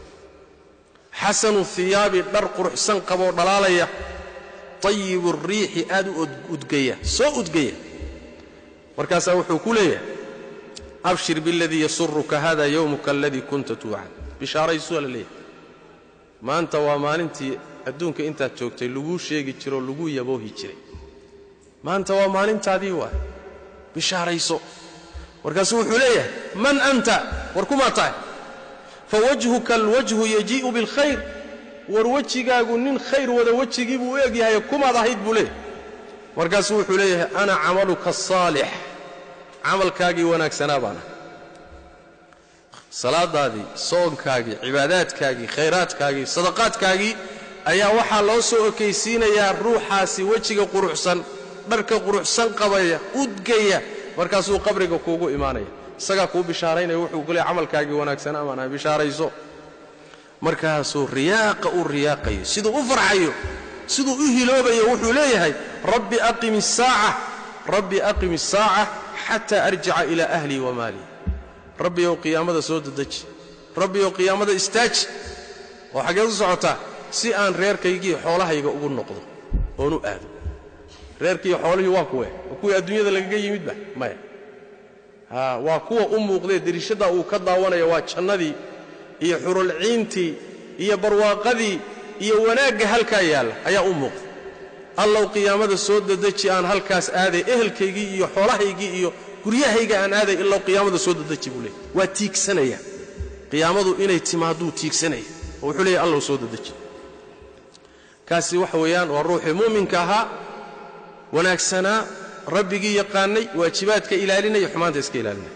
xasanu hiyaabi dhar quruxsan qaboo dhalaalaya tayibu riixi aad u udgaya soo udgaya markaasaa wuxuu ku leeyahay abshir biاladii yasuruka hada yowmuka aladii kunta tuucad bishaaraysuaa la leeyahay maanta waa maalintii adduunka intaad joogtay laguu sheegi jiroo laguu yaboohi jiray maanta waa maalintaadii waa bishaarayso markaasuu wuxuu leeyahay man anta war kumaa tahay fawajhuka alwajhu yajii'u biاlkhayr war wejigaagu nin khayr wada wejigii buu u eg yahay kumaad ahayd buu leeyahay markaasuu wuxuu leeyahay ana camaluka asaalix camalkaagii wanaagsanaa baan ahay salaadaadii soonkaagii cibaadaadkaagii khayraadkaagii sadaqaadkaagii ayaa waxaa loo soo okaysiinayaa ruuxaasi wejiga quruxsan dharka quruxsan qabaya udgaya markaasuu qabriga kuugu imaanaya isagaa kuu bishaaraynaya wuxuu ku leeyahy camalkaagii wanaagsanaa baan ahay bishaarayso markaasuu riyaaqa u riyaaqayo siduu u farxayo siduu u hiloobayo wuxuu leeyahay rabbi aqim isaaca rabbi aqim isaaca xataa arjica ilaa ahlii wa maalii rabbiyow qiyaamada soo dedeji rabbiyow qiyaamada istaaji oo xaggeed u socotaa si aan reerkaygii xoolahayga ugu noqdo oon u aado reerkiiyo xoolihii waa kuwe waa kuwii adduunyada lagaga yimidba maya haa waa kuwa u muuqdee derishaddaa uu ka daawanaya waa jannadii iyo xurulciintii iyo barwaaqadii iyo wanaagga halkaa yaalla ayaa u muuqda allow qiyaamada soo dedeji aan halkaas aaday ehelkaygii iyo xoolahaygii iyo guryahayga aan aaday ilow qiyaamada soo dedeji buu leeyay waa tiigsanaya qiyaamadu inay timaaduu tiigsanaya oo wuxuu leeyahy allow soo dedeji kaasi waxa weeyaan waa ruuxii muuminka ahaa wanaagsanaa rabbigii yaqaanay waajibaadka ilaalinaya xumaanta iska ilaalinaya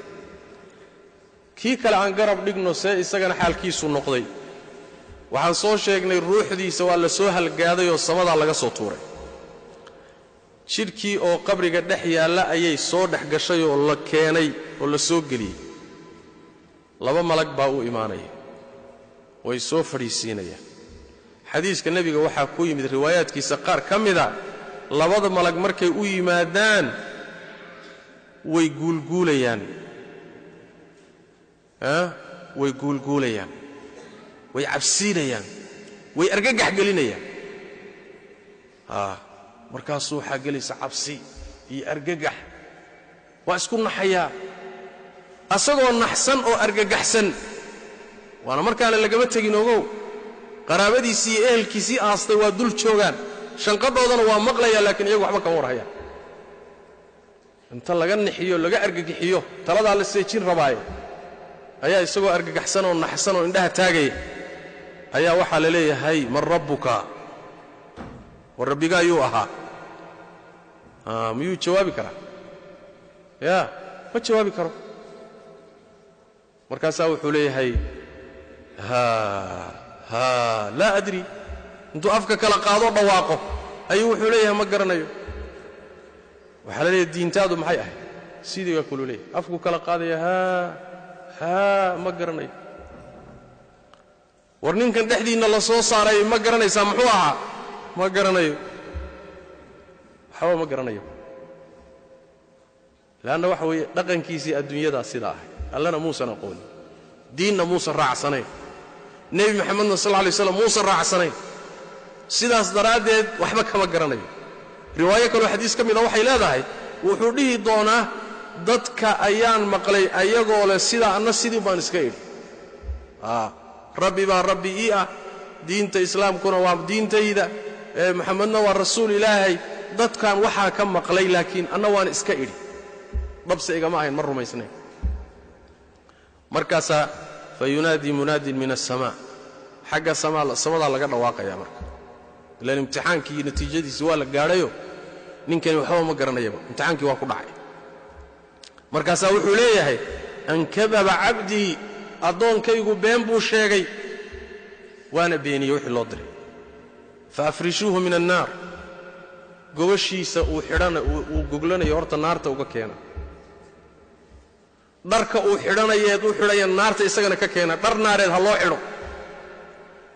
kii kale aan garab dhigno see isagana xaalkiisu noqday waxaan soo sheegnay ruuxdiisa waa la soo halgaaday oo samadaa laga soo tuuray jidhkii oo qabriga dhex yaalla ayay soo dhex gashay oo la keenay oo la soo geliyey laba malag baa u imaanaya way soo fadhiisiinayaan xadiiska nebiga waxaa ku yimid riwaayaadkiisa qaar ka mida labada malag markay u yimaadaan way guulguulayaan way guulguulayaan way cabsiinayaan way argagax gelinayaan markaasuu waxaa gelaysa cabsi iyo argagax waa isku naxayaa asagoo naxsan oo argagaxsan waana markaana lagama tegin ogow qaraabadiisii iyo ehelkiisii aastay waa dul joogaan shanqadhoodana waa maqlayaa laakiin iyagu waxba kama warhayaan inta laga nixiyo laga argagixiyo taladaa la seejin rabaaye ayaa isagoo argagaxsan oo naxsan oo indhaha taagaya ayaa waxaa la leeyahay man rabbuka war rabbigaa yuu ahaa miyuu jawaabi karaa ya ma jawaabi karo markaasaa wuxuu leeyahay laa adri intuu afka kala qaadoo dhawaaqo ayuu wuxuu leeyahay ma garanayo waxaa la leeyahay diintaadu maxay ahayd sidiigaa kulu leeyahay afku kala qaadaya haa ma garanayo war ninkan dhexdiinna la soo saaray ma garanaysaa muxuu ahaa ma garanayo waxba ma garanayo leanna waxa weeye dhaqankiisii adduunyadaa sidaa ahay allana muusan aqoonin diinna muusan raacsanayn nebi maxamedna sal lla lay slam muusan raacsanayn sidaas daraaddeed waxba kama garanayo riwaayo kaloo xadiis ka mida waxay leedahay wuxuu dhihi doonaa dadka ayaan maqlay ayagoo leh sidaa anna sidii baan iska idhi rabbi baa rabbi ii ah diinta islaamkuna waa diintayda maxamedna waa rasuul ilaahay dadkan waxaa ka maqlay laakiin anna waan iska idhi dhabse igama ahayn ma rumaysnayn markaasaa fa yunaadii munaadin min aلsamaa xagga samadaa laga dhawaaqaya marka ilaan imtixaankii iyo natiijadiisi waa la gaadhayo ninkani waxba ma garanayaba imtixaankii waa ku dhacay markaasaa wuxuu leeyahay an kadaba cabdii addoonkaygu been buu sheegay waana beeniyey wixii loo diray fa afrishuuhu min annaar gobashiisa uu xidhana uu goglanayo horta naarta uga keena dharka uu xidhanayeed u xidhaya naarta isagana ka keena dhar naareed ha loo xidho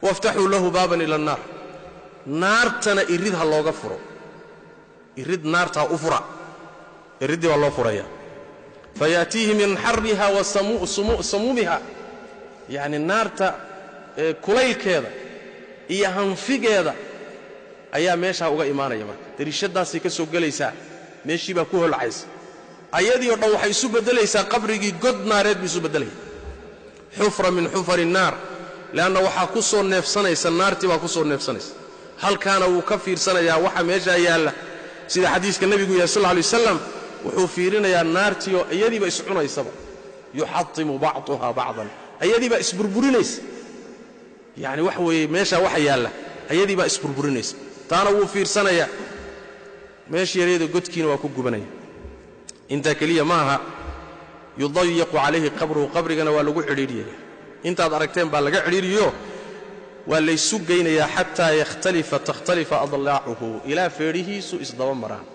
waftaxuu lahu baaban ila annaar naartana irid ha looga furo irid naarta ha u fura iriddii baa loo furaya fayaatiihi min xariha wa samuumiha yacni naarta kulaylkeeda iyo hanfigeeda ayaa meeshaa uga imaanaya marka dariishadaasay ka soo gelaysaa meeshii baa ku holcaysa ayadii o dhan waxay isu beddelaysaa qabrigii god naareed buu isu beddelaya xufra min xufari innaar leanna waxaa ku soo neefsanaysa naartii baa ku soo neefsanaysa halkaana wuu ka fiirsanayaa waxa meeshaa yaalla sida xadiiska nebigu yahay sal lla alay wasalam wuxuu fiirinayaa naartii oo iyadiiba iscunaysaba yuxatimu bacduha bacdan ayadiibaa isburburinaysa yacni waxa weeye meeshaa waxa yaalla ayadiibaa isburburinaysa taana wuu fiirsanayaa meesha yareeda godkiina waa ku gubanaya intaa keliya ma aha yudayaqu calayhi qabruhu qabrigana waa lagu cidhiidhiyaya intaad aragteen baa laga cidhiidhiyo waa laysu geynayaa xataa yakhtalifa takhtalifa adlaacuhu ilaa feedhihiisu isdaba maraan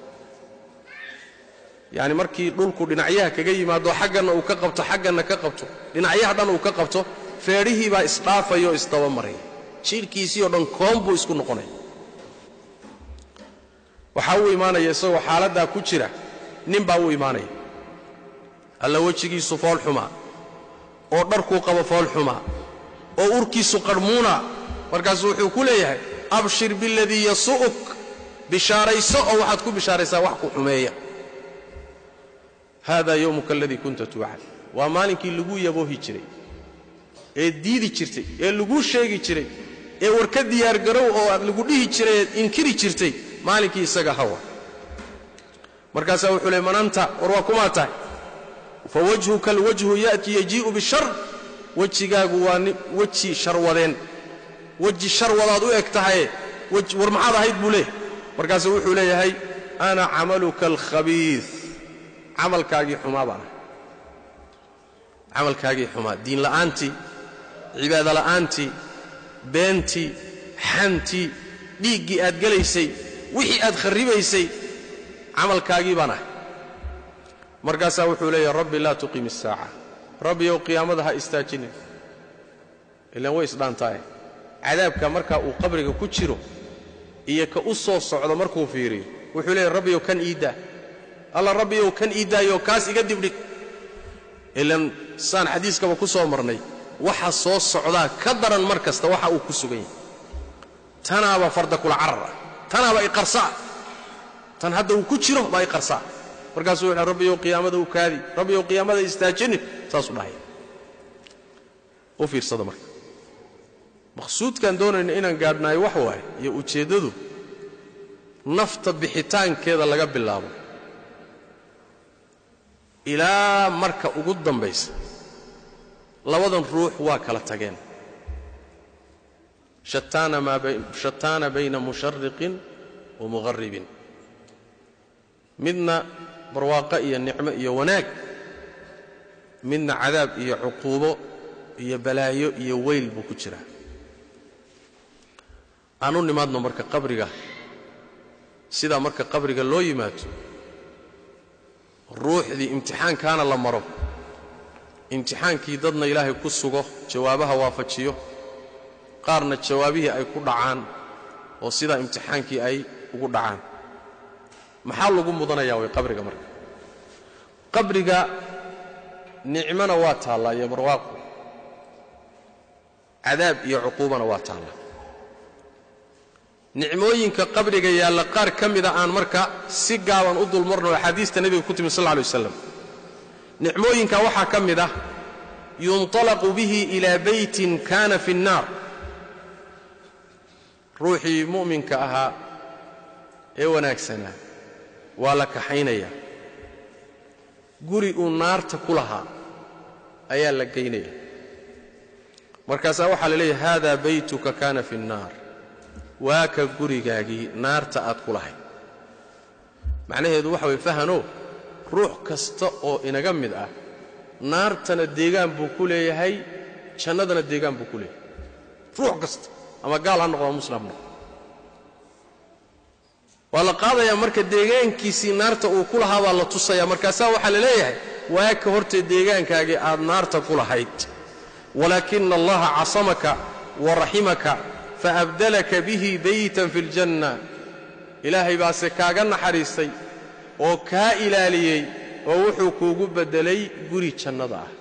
yacni markii dhulku dhinacyaha kaga yimaado xagganna uu ka qabto xagganna ka qabto dhinacyaha dhan uu ka qabto feedhihii baa isdhaafaya oo isdaba maraya jidhkiisii oo dhan koon buu isku noqonaya waxaa uu imaanaya isagoo xaaladdaa ku jira nin baa uu imaanaya alla wejigiisu fool xumaa oo dharkuu qabo fool xumaa oo urkiisu qarhmuuna markaasuu wuxuu ku leeyahay abshir biladii yasu'uk bishaarayso oo waxaad ku bishaaraysaa wax ku xumeeya hada yowmuka aladii kunta tuucad waa maalinkii laguu yaboohi jiray ee diidi jirtay ee laguu sheegi jiray ee warka diyaargarow oo aad lagu dhihi jiray eed inkiri jirtay maalinkii isaga hawa markaasaa wuxuu leey mananta war waa kumaa tahay fa wajhuka alwajhu ya'ti yajii'u bishar wejigaagu waa weji sharwadeen weji sharwadaad u eg tahaye war maxaad ahayd buu leeyahay markaasuu wuxuu leeyahay ana camaluka alkhabiid camalkaagii xumaa baan ahay camalkaagii xumaa diin la'aantii cibaado la'aantii beentii xantii dhiiggii aad gelaysay wixii aad kharribaysay camalkaagii baan ahay markaasaa wuxuu leeyahay rabbi laa tuqim isaaca rabbiyow qiyaamada ha istaajinin ilaan way isdhaantaaye cadaabka markaa uu qabriga ku jiro iyo ka u soo socdo markuu fiiriyo wuxuu leeyahy rabbiyow kan iiddaa alla rabbiyow kan iiddaayo kaas iga dibdhig ilaan saan xadiiskaba ku soo marnay waxa soo socdaa ka daran mar kasta waxa uu ku sugan yahay tanaaba farda kula carar ah tanaaba iqarsa'a tan hadda uu ku jiro baa iqarsa'a markaasuu wuxuu rabbiyow qiyaamada u kaadi rabbiyow qiyaamada istaajinin saasuu dhahaya u fiirsada marka maqsuudkaan doonayna inaan gaadhnaayo wax waaye iyo ujeeddadu nafta bixitaankeeda laga bilaabo ilaa marka ugu dambaysa labadan ruux waa kala tageen shataana bayna mushariqin wa muqarribin midna barwaaqo iyo nicmo iyo wanaag midna cadaab iyo cuquubo iyo balaayo iyo weyl buu ku jiraa aan u nimaadno marka qabriga sidaa marka qabriga loo yimaado ruuxdii imtixaankaana la maro imtixaankii dadna ilaahay ku sugo jawaabaha waafajiyo qaarna jawaabihii ay ku dhacaan oo sidaa imtixaankii ay ugu dhacaan maxaa lagu mudanayaa way qabriga marka qabriga nicmona waa taallaa iyo barwaaqu cadaab iyo cuquubana waa taallaa nicmooyinka qabriga yaalla qaar ka mida aan marka si gaaban u dulmarno axaadiista nebiga ku timi sal lla alay waslam nicmooyinka waxaa ka mid ah yunطalaqu bihi ilaa beytin kana fi الnaar ruuxii mu'minka ahaa ee wanaagsanaa waa la kaxaynayaa guri uu naarta ku lahaa ayaa la geynaya markaasaa waxaa la leeyahay hada baytuka kana fi الnaar waa ka gurigaagii naarta aad ku lahayd macnaheedu waxa weye fahano ruux kasta oo inaga mid ah naartana deegaan buu ku leeyahay jannadana deegaan buu ku leeyahay ruux kasta ama gaal ha noqdo ama muslim ha noqdo waa la qaadayaa marka deegaankiisii naarta uu ku lahaa baa la tusayaa markaasaa waxaa la leeyahay waa ka hortee deegaankaagii aad naarta ku lahayd walaakina allaha casamaka waraximaka faabdalaka bihi baytan fi ljanna ilaahay baase kaaga naxariistay oo kaa ilaaliyey oo wuxuu kuugu beddelay guri jannada ah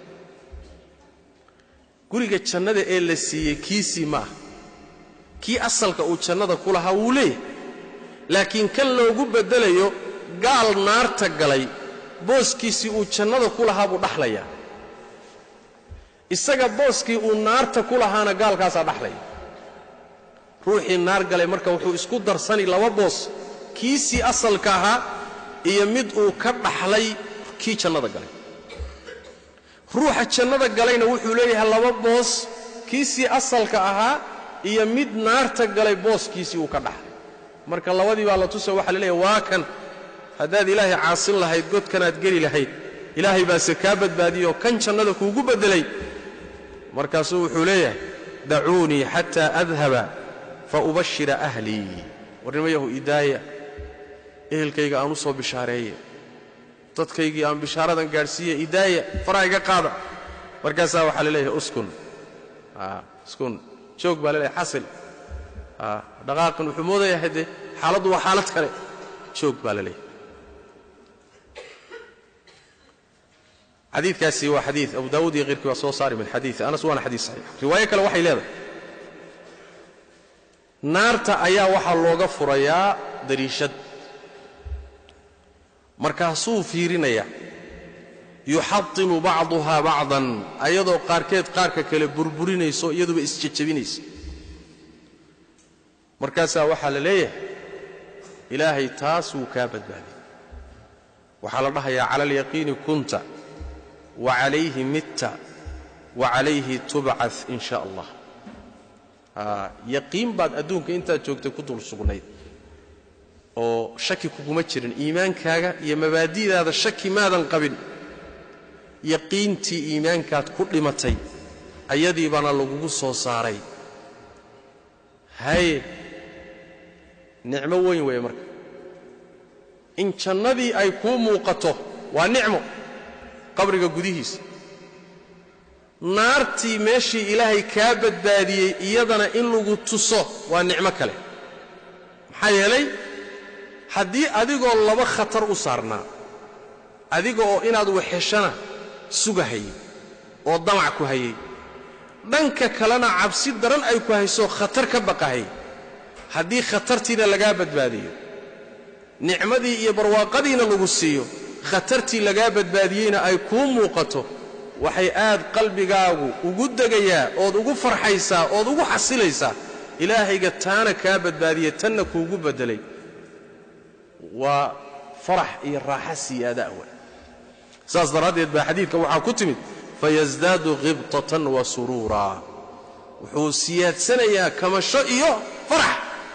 guriga jannada ee la siiyey kiisii ma ah kii asalka uu jannada ku lahaa wuu leeyahay laakiin kan loogu beddelayo gaal naarta galay booskiisii uu jannada ku lahaa buu dhaxlayaa isaga booskii uu naarta ku lahaana gaalkaasaa dhaxlaya ruuxii naar galay marka wuxuu isku darsani laba boos kiisii asalka ahaa iyo mid uu ka dhaxlay kii jannada galay ruuxa jannada galayna wuxuu leeyahay laba boos kiisii asalka ahaa iyo mid naarta galay booskiisii uu ka dhaxlay marka labadii baa la tusa waxaa la leeyahay waa kan haddaad ilaahay caasin lahayd godkanaad geli lahayd ilaahay baase kaa badbaadiyoo kan jannada kuugu beddelay markaasuu wuxuu leeyahay dacuunii xataa adhaba fa ubashira ahlii warnimayahu idaaya ehelkayga aan u soo bishaareeye dadkaygii aan bishaaradan gaadhsiiye idaaya faraha iga qaada markaasaa waxaa la leeyahay uskun uskun joog baa la leeyahay xasil dhaqaaqan wuxuu moodayaa haddee xaaladdu waa xaalad kale joog baa la leeyahay xadiidkaasi waa xadiid abu daawuud iyo keyrkii waa soo saari min xadiii anas waana xadiid saxiix riwaayo kale waxay leedahay naarta ayaa waxaa looga furayaa dariishad markaasuu fiirinaya yuxadimu bacduhaa bacdan ayadoo qaarkeed qaarka kale burburinayso iyaduba isjejabinaysa markaasaa waxaa la leeyahay ilaahay taas wuu kaa badbaadiyey waxaa la dhahayaa cala alyaqiini kunta wa calayhi mitta wa calayhi tubcad in sha allah yaqiin baad adduunka intaad joogtay ku dul sugnayd oo shaki kuguma jirin iimaankaaga iyo mabaadi'daada shaki maadan qabin yaqiintii iimaankaad ku dhimatay ayadii baana lagugu soo saaray haye nicmo weyn weeye marka in jannadii ay kuu muuqato waa nicmo qabriga gudihiisa naartii meeshii ilaahay kaa badbaadiyey iyadana in lagu tuso waa nicmo kale maxaa yeelay haddii adigoo laba khatar u saarnaa adiga oo inaad waxeshana sugahayay oo damac ku hayay dhanka kalena cabsi daran ay ku hayso khatar ka baqahayay haddii khatartiina lagaa badbaadiyo nicmadii iyo barwaaqadiina lagu siiyo khatartii lagaa badbaadiyeyna ay kuu muuqato waxay aad qalbigaagu ugu degayaa ood ugu farxaysaa ood ugu xasilaysaa ilaahayga taana kaa badbaadiye tanna kuugu beddelay waa farax iyo raaxa siyaada awa saas daraaddeed baa xadiidka waxaa ku timid fayasdaadu khibtatan wa suruuraa wuxuu siyaadsanayaa kamasho iyo farax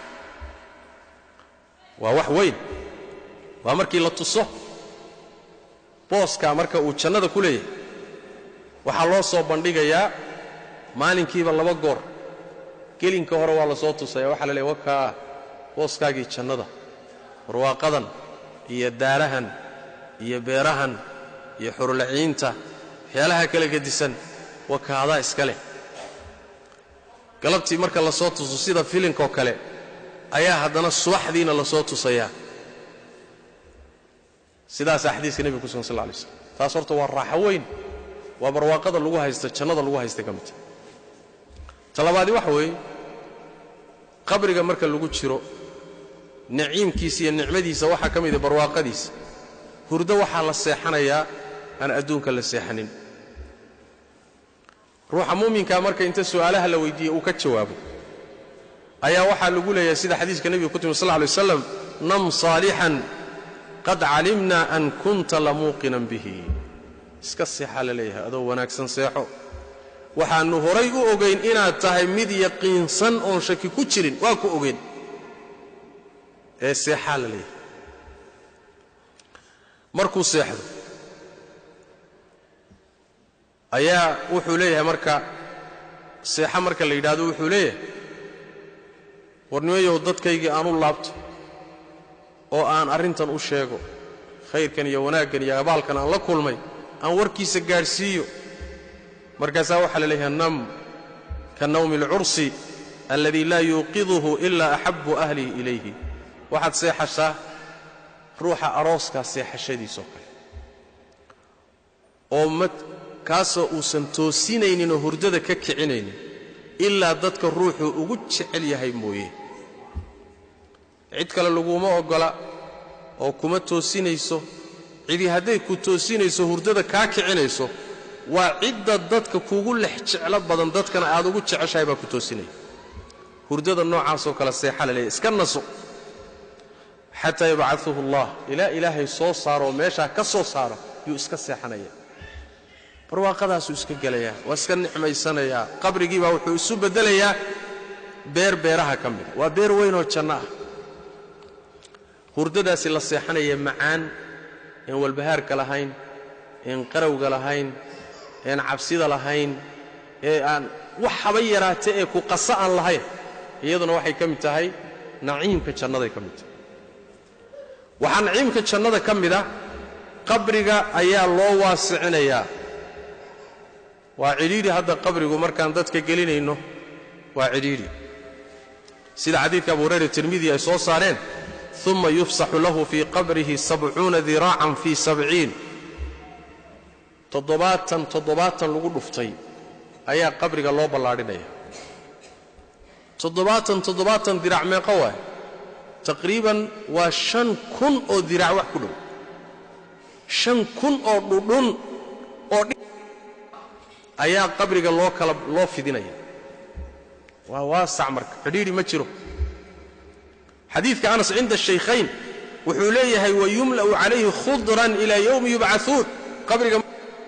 waa wax weyn waa markii la tuso booskaa marka uu jannada ku leeyahay waxaa loo soo bandhigayaa maalinkiiba laba goor gelinka hore waa la soo tusaya waxaa la leeyahy wakaa booskaagii jannada barwaaqadan iyo daarahan iyo beerahan iyo xurulaciinta waxyaalaha kala gedisan wakaadaa iska leh galabtii marka la soo tuso sida filinkoo kale ayaa haddana subaxdiina la soo tusayaa sidaasaa xadiiska nebiga ku sugan sal lla lay slam taas horta waa raaxo weyn waa barwaaqada lagu haysta jannada lagu haysta ka midta talabaadi waxa weeye qabriga marka lagu jiro naciimkiisa iyo nicmadiisa waxaa ka mida barwaaqadiisa hurdo waxaa la seexanayaa aan adduunka la seexanin ruuxa muuminkaa marka inta su'aalaha la weydiiye uu ka jawaabo ayaa waxaa lagu leeyahay sida xadiiska nebiga ku timi sal lla lay waslam nam saalixan qad calimna an kunta lamuuqinan bihi iska seexaa la leeyahay adoo wanaagsan seexo waxaannu horay u ogayn inaad tahay mid yaqiinsan oon shaki ku jirin waa ku ogeyn ee seexaa la leeyahay markuu seexdo ayaa wuxuu leeyahay marka seexa marka la yidhaahdo wuxuu leeyahay warnimayow dadkaygii aan u laabto oo aan arrintan u sheego khayrkan iyo wanaaggan iyo abaalkan aan la kulmay aan warkiisa gaadhsiiyo markaasaa waxaa la leeyahay nam ka nawmi alcursi alladii laa yuuqiduhu ilaa axabu ahlihi ilayhi waxaad seexashaa ruuxa arooskaa seexashadiisoo kale oo ma kaasoo uusan toosinayninoo hurdada ka kicinaynin ilaa dadka ruuxuu ugu jecel yahay mooye cid kale laguma oggola oo kuma toosinayso cidi hadday ku toosinayso hurdada kaa kicinayso waa cidda dadka kugu lex jeclo badan dadkana aad ugu jeceshahay baa ku toosinaya hurdada noocaasoo kale seexa la leeyahy iska naso xataa yabcaduhu allah ilaa ilaahay soo saaroo meeshaa ka soo saaro yuu iska seexanaya barwaaqadaasuu iska gelayaa waa iska nicmaysanayaa qabrigiibaa wuxuu isu beddelayaa beer beeraha ka mida waa beer weynoo janno ah hurdadaasi la seexanaya macaan een walbahaarka lahayn een qarawga lahayn een cabsida lahayn ee aan wax haba yaraate ee ku qasa aan lahayn iyaduna waxay ka mid tahay naciimka jannaday ka mid tahay waxaa naciimka jannada ka mida qabriga ayaa loo waasicinayaa waa cidhiidhi hadda qabrigu markaan dadka gelinayno waa cidhiidhi sida xadiidka abu hurayra tirmidi ay soo saareen uma yufsaxu lahu fii qabrihi sabcuuna diraacan fii sabciin toddobaatan toddobaatan lagu dhuftay ayaa qabriga loo ballaadhinaya toddobaatan toddobaatan dirac meeqo waay taqriiban waa shan kun oo dirac wax ku dhow shan kun oo dhudhun oo ayaa qabriga loo kala loo fidinaya waa waasac marka cidhiidhi ma jiro xadiidka anas cinda shaykhayn wuxuu leeyahay wayumla'u calayhi khudran ilaa yowmi yubcauun qabriga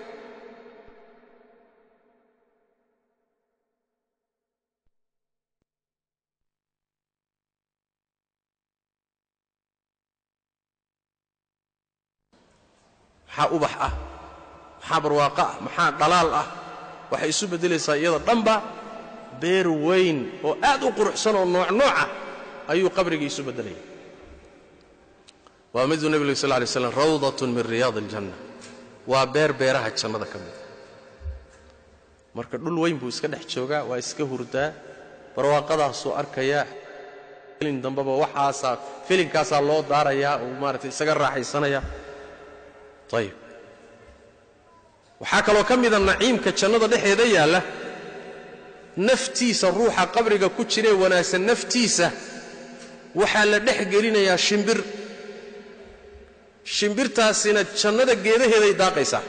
maxaa ubax ah maxaa barwaaqo ah maxaa dhalaal ah waxay isu beddelaysaa iyada dhanba beer weyn oo aad u quruxsan oo nooc nooca ayuu qabrigii isu beddelaya waa miduu nebigu sal lay slam rawdatun min riyaad aljanna waa beer beeraha jannada ka mida marka dhul weyn buu iska dhex joogaa waa iska hurdaa barwaaqadaasuu arkayaa filin dambeba waxaasaa filinkaasaa loo daarayaa uu maaragtay isaga raaxaysanaya ayib waxaa kaloo ka mida naciimka jannada dhexeeda yaalla naftiisa ruuxa qabriga ku jiree wanaagsan naftiisa waxaa la dhex gelinayaa shimbir shimbirtaasina jannada geedaheeday daaqaysaa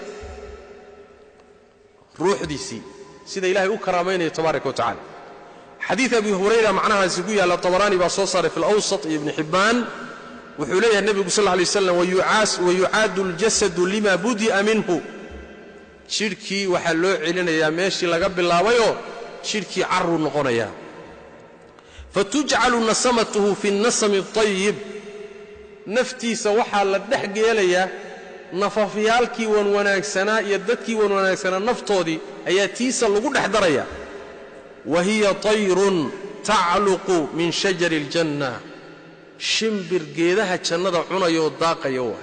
ruuxdiisii sida ilaahay u karaamaynayo tabaaraka wa tacala xadiid abi hurayra macnahaasi ku yaalla tabaraani baa soo saaray fi lawsat iyo ibni xibbaan wuxuu leeyahay nebigu sal lay slam wayucaadu اljasadu lima budi'a minhu jidhkii waxaa loo celinayaa meeshii laga bilaabayoo jidhkii caruu noqonayaa fatujcalu nasamatuhu fi اnnasami اطayib naftiisa waxaa la dhex geelayaa nafafyaalkii wanwanaagsanaa iyo dadkii wanwanaagsanaa naftoodii ayaa tiisa lagu dhex daraya wa hiya tayrun tacluqu min shajari اljanna shimbir geedaha jannada cunayoo daaqaya waa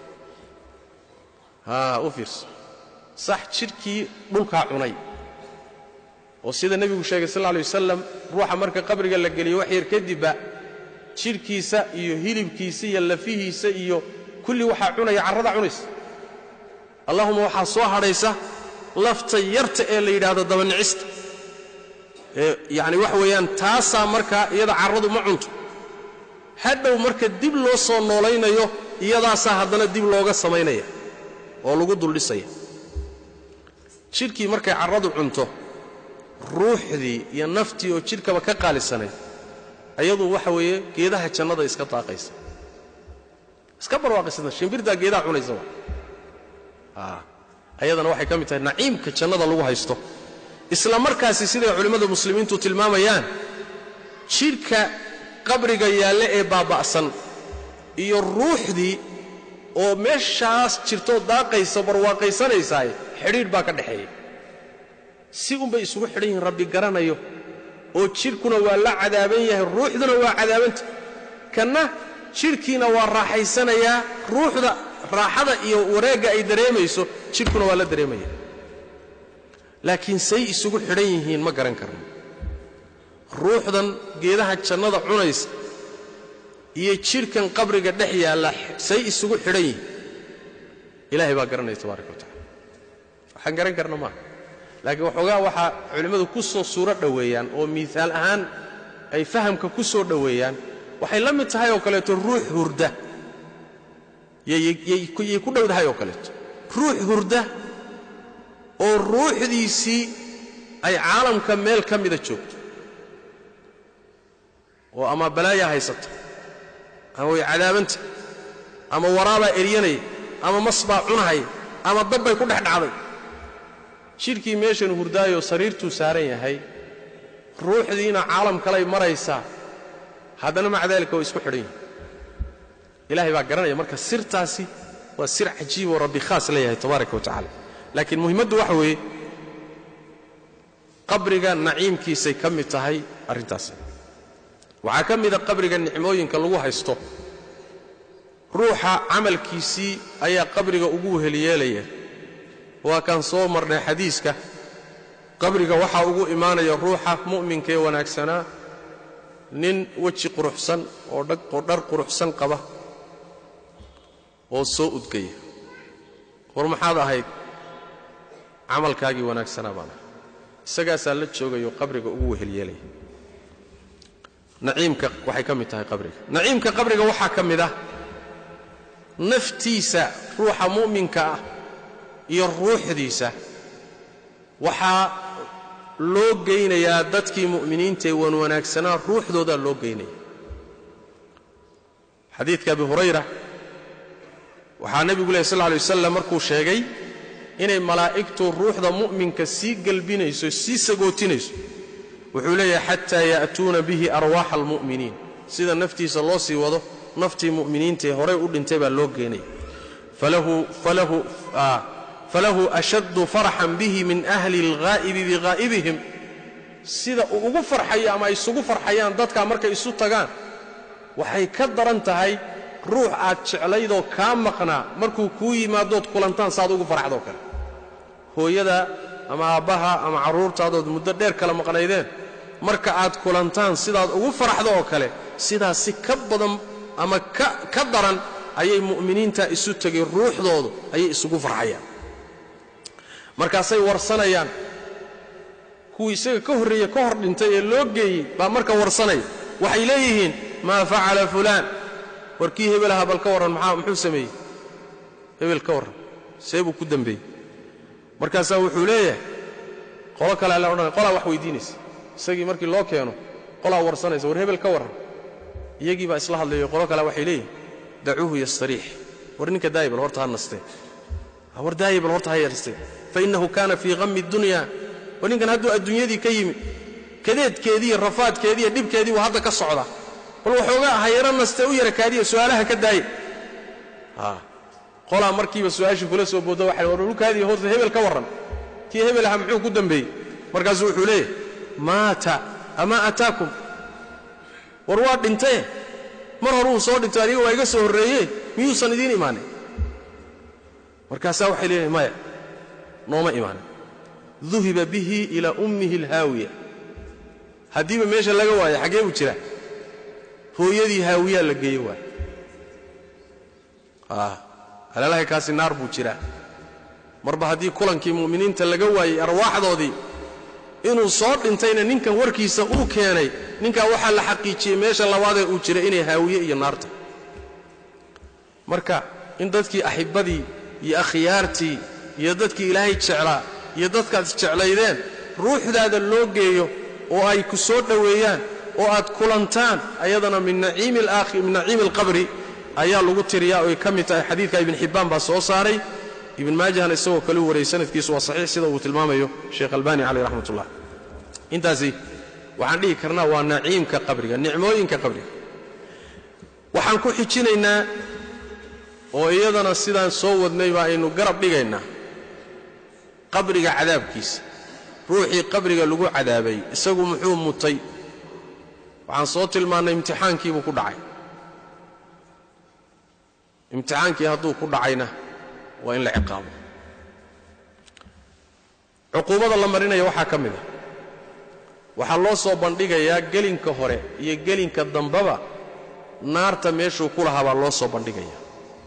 haa u fiirso sax jidhkii dhulkaa cunay oo sida nebigu sheegay sal lay wasalam ruuxa marka qabriga la geliyo wax yar kadibba jidhkiisa iyo hilibkiisa iyo lafihiisa iyo kulli waxaa cunaya carrada cunaysa allahuma waxaa soo hadhaysa lafta yarta ee la yidhaahdo dabanicista ee yacni waxa weeyaan taasaa markaa iyada carradu ma cunto hadhow marka dib loo soo noolaynayo iyadaasaa haddana dib looga samaynaya oo lagu duldhisaya jidhkii markay carradu cunto ruuxdii iyo naftii oo jidhkaba ka qaalisanayd ayadu waxa weeye geedaha jannada iska daaqaysa iska barwaaqaysana shimbirtaa geedaha cunaysa waa ayadana waxay ka mid tahay naciimka jannada lagu haysto isla markaasi siday culimmada muslimiintu tilmaamayaan jidhka qabriga yaalle ee baaba'san iyo ruuxdii oo meeshaas jirtoo daaqaysa barwaaqaysanaysaay xidhiidh baa ka dhexeeya si unbay isugu xidhan yihiin rabbi garanayo oo jidhkuna waa la cadaaban yahay ruuxduna waa cadaabanta kanna jidhkiina waa raaxaysanayaa ruuxda raaxada iyo wareegga ay dareemayso jidhkuna waa la dareemaya laakiin say isugu xidhan yihiin ma garan karno ruuxdan geedaha jannada cunaysa iyo jidhkan qabriga dhex yaalla say isugu xidhan yihin ilaahay baa garanaya tabaaraka wa tacala waxaan garan karna maaha laakiin waxoogaa waxaa culimmadu ku soo suuro dhoweeyaan oo miisaal ahaan ay fahamka ku soo dhoweeyaan waxay la mid tahay oo kaleeto ruux hurda yay ku dhowdahay oo kaleeto ruux hurda oo ruuxdiisii ay caalamka meel ka mida joogto oo ama balaayaa haysata ama way cadaabanta ama waraabaa eryanaya ama mas baa cunahaya ama dabbay ku dhex dhacday jidhkii meeshan hurdaayoo sariirtuu saaran yahay ruuxdiina caalam kalay maraysaa haddana maca daalika way isku xidhan yihin ilahay baa garanaya marka sirtaasi waa sir cajiiboo rabbi khaas leeyahay tabaaraka wa tacala laakiin muhimmaddu waxa weeye qabriga naciimkiisay ka mid tahay arrintaas waxaa ka mida qabriga nicmooyinka lagu haysto ruuxa camalkiisii ayaa qabriga ugu weheliyeelaya waa kaan soo marnay xadiiska qabriga waxaa ugu imaanaya ruuxa mu'minkaee wanaagsanaa nin weji quruxsan oo dhar quruxsan qaba oo soo udgaya war maxaad ahayd camalkaagii wanaagsanaa baan ahay isagaasaa la joogayo qabriga ugu wehelyeelaya naciimka waxay ka mid tahay qabriga naciimka qabriga waxaa ka mid ah naftiisa ruuxa mu'minka ah iyo ruuxdiisa waxaa loo geynayaa dadkii mu'miniintaee wan wanaagsanaa ruuxdoodaa loo geynaya xadiidka abi hurayra waxaa nebigu lehy sal lla alay wasalam markuu sheegay inay malaa'igtu ruuxda mu'minka sii gelbinayso sii sagootinayso wuxuu leeyahay xataa ya'tuuna bihi arwaaxa almu'miniin sida naftiisa loo sii wado naftii mu'miniintaee horay u dhintay baa loo geenaya falahu ashaddu farxan bihi min ahli alghaa'ibi bihaa'ibihim sida uu ugu farxayo ama ay isugu farxayaan dadkaa markay isu tagaan waxay ka daran tahay ruux aad jeclaydoo kaa maqnaa markuu kuu yimaadood kulantaan saaad ugu farxdoo kale hooyada ama aabbaha ama carruurtaadood muddo dheer kala maqnaydeen marka aad kulantaan sidaad ugu faraxdo oo kale sidaas si ka badan ama ka daran ayay mu'miniinta isu tegay ruuxdoodu ayay isugu farxayaan markaasay warsanayaan kuwii isaga ka horreeye ka hor dhintay ee loo geeyey baa marka warsanaya waxay leeyihiin maa facala fulaan warkii hebelaha bal ka warran maxaa muxuu sameeyey hebel ka warran see buu ku dembeeyey markaasaa wuxuu leeyahay qolo kale alla odhanaya qolaa wax weydiinaysa isagii markii loo keeno qolaa warsanaysa war hebel ka warran iyagii baa isla hadlayo qolo kale waxay leeyihin dacuuhu yastariix war ninka daayibal horta ha nastee war daayibal horta ha yarstee fa innahu kaana fii hammi dunya war ninkan hadduu adduunyadii ka yimi kadeedkeediiyo rafaadkeediiyo dhibkeedii waa hadda ka socda bal waxoogaa ha yaro nastee u yara kaadiya su'aalaha ka daaya qolaa markiiba su'aashii kula soo boodo waxay war dhulkaadii horta hebel ka warran kii hebel aha muxuu ku dembeeyey markaasuu wuxuu leeyahay maata amaa ataakum war waa dhintaye mar horuu soo dhintay aniga waa iga soo horreeye miyuusan idiin imaanin markaasaa waxay leeyahay maya nooma imaanin duhiba bihi ilaa ummihi alhaawiya haddiiba meesha laga waayo xaggee buu jiraa hooyadii haawiyaa la geeye waay alalahay kaasi naar buu jiraa marba haddii kulankii mu'miniinta laga waayey arwaaxdoodii inuu soo dhintayna ninkan warkiisa uu keenay ninkaa waxaa la xaqiijiyey meesha labaadee uu jira inay haawiye iyo naarta marka in dadkii axibbadii iyo akhyaartii iyo dadkii ilaahay jeclaa iyo dadkaad isjeclaydeen ruuxdaada loo geeyo oo ay ku soo dhoweeyaan oo aad kulantaan ayadana min naciimi alqabri ayaa lagu tiriyaa oy ka mid tahay xadiidka ibn xibbaan baa soo saaray ibn maajahna isagoo kale u wariyey sanadkiisu waa saxiix sida uu tilmaamayo sheekh albani caleyh raxmat ullah intaasi waxaan dhihi karnaa waa naciimka qabriga nicmooyinka qabriga waxaan ku xijinaynaa oo iyadana sidaan soo wadnay baa aynu garab dhigaynaa qabriga cadaabkiisa ruuxii qabriga lagu cadaabay isagu muxuu mutay waxaan soo tilmaannay imtixaankiibuu ku dhacay imtixaankii hadduu ku dhacayna waa in la ciqaabo cuquubada la marinaya waxaa ka mid a waxaa loo soo bandhigayaa gelinka hore iyo gelinka dambaba naarta meeshuu ku lahaa baa loo soo bandhigayaa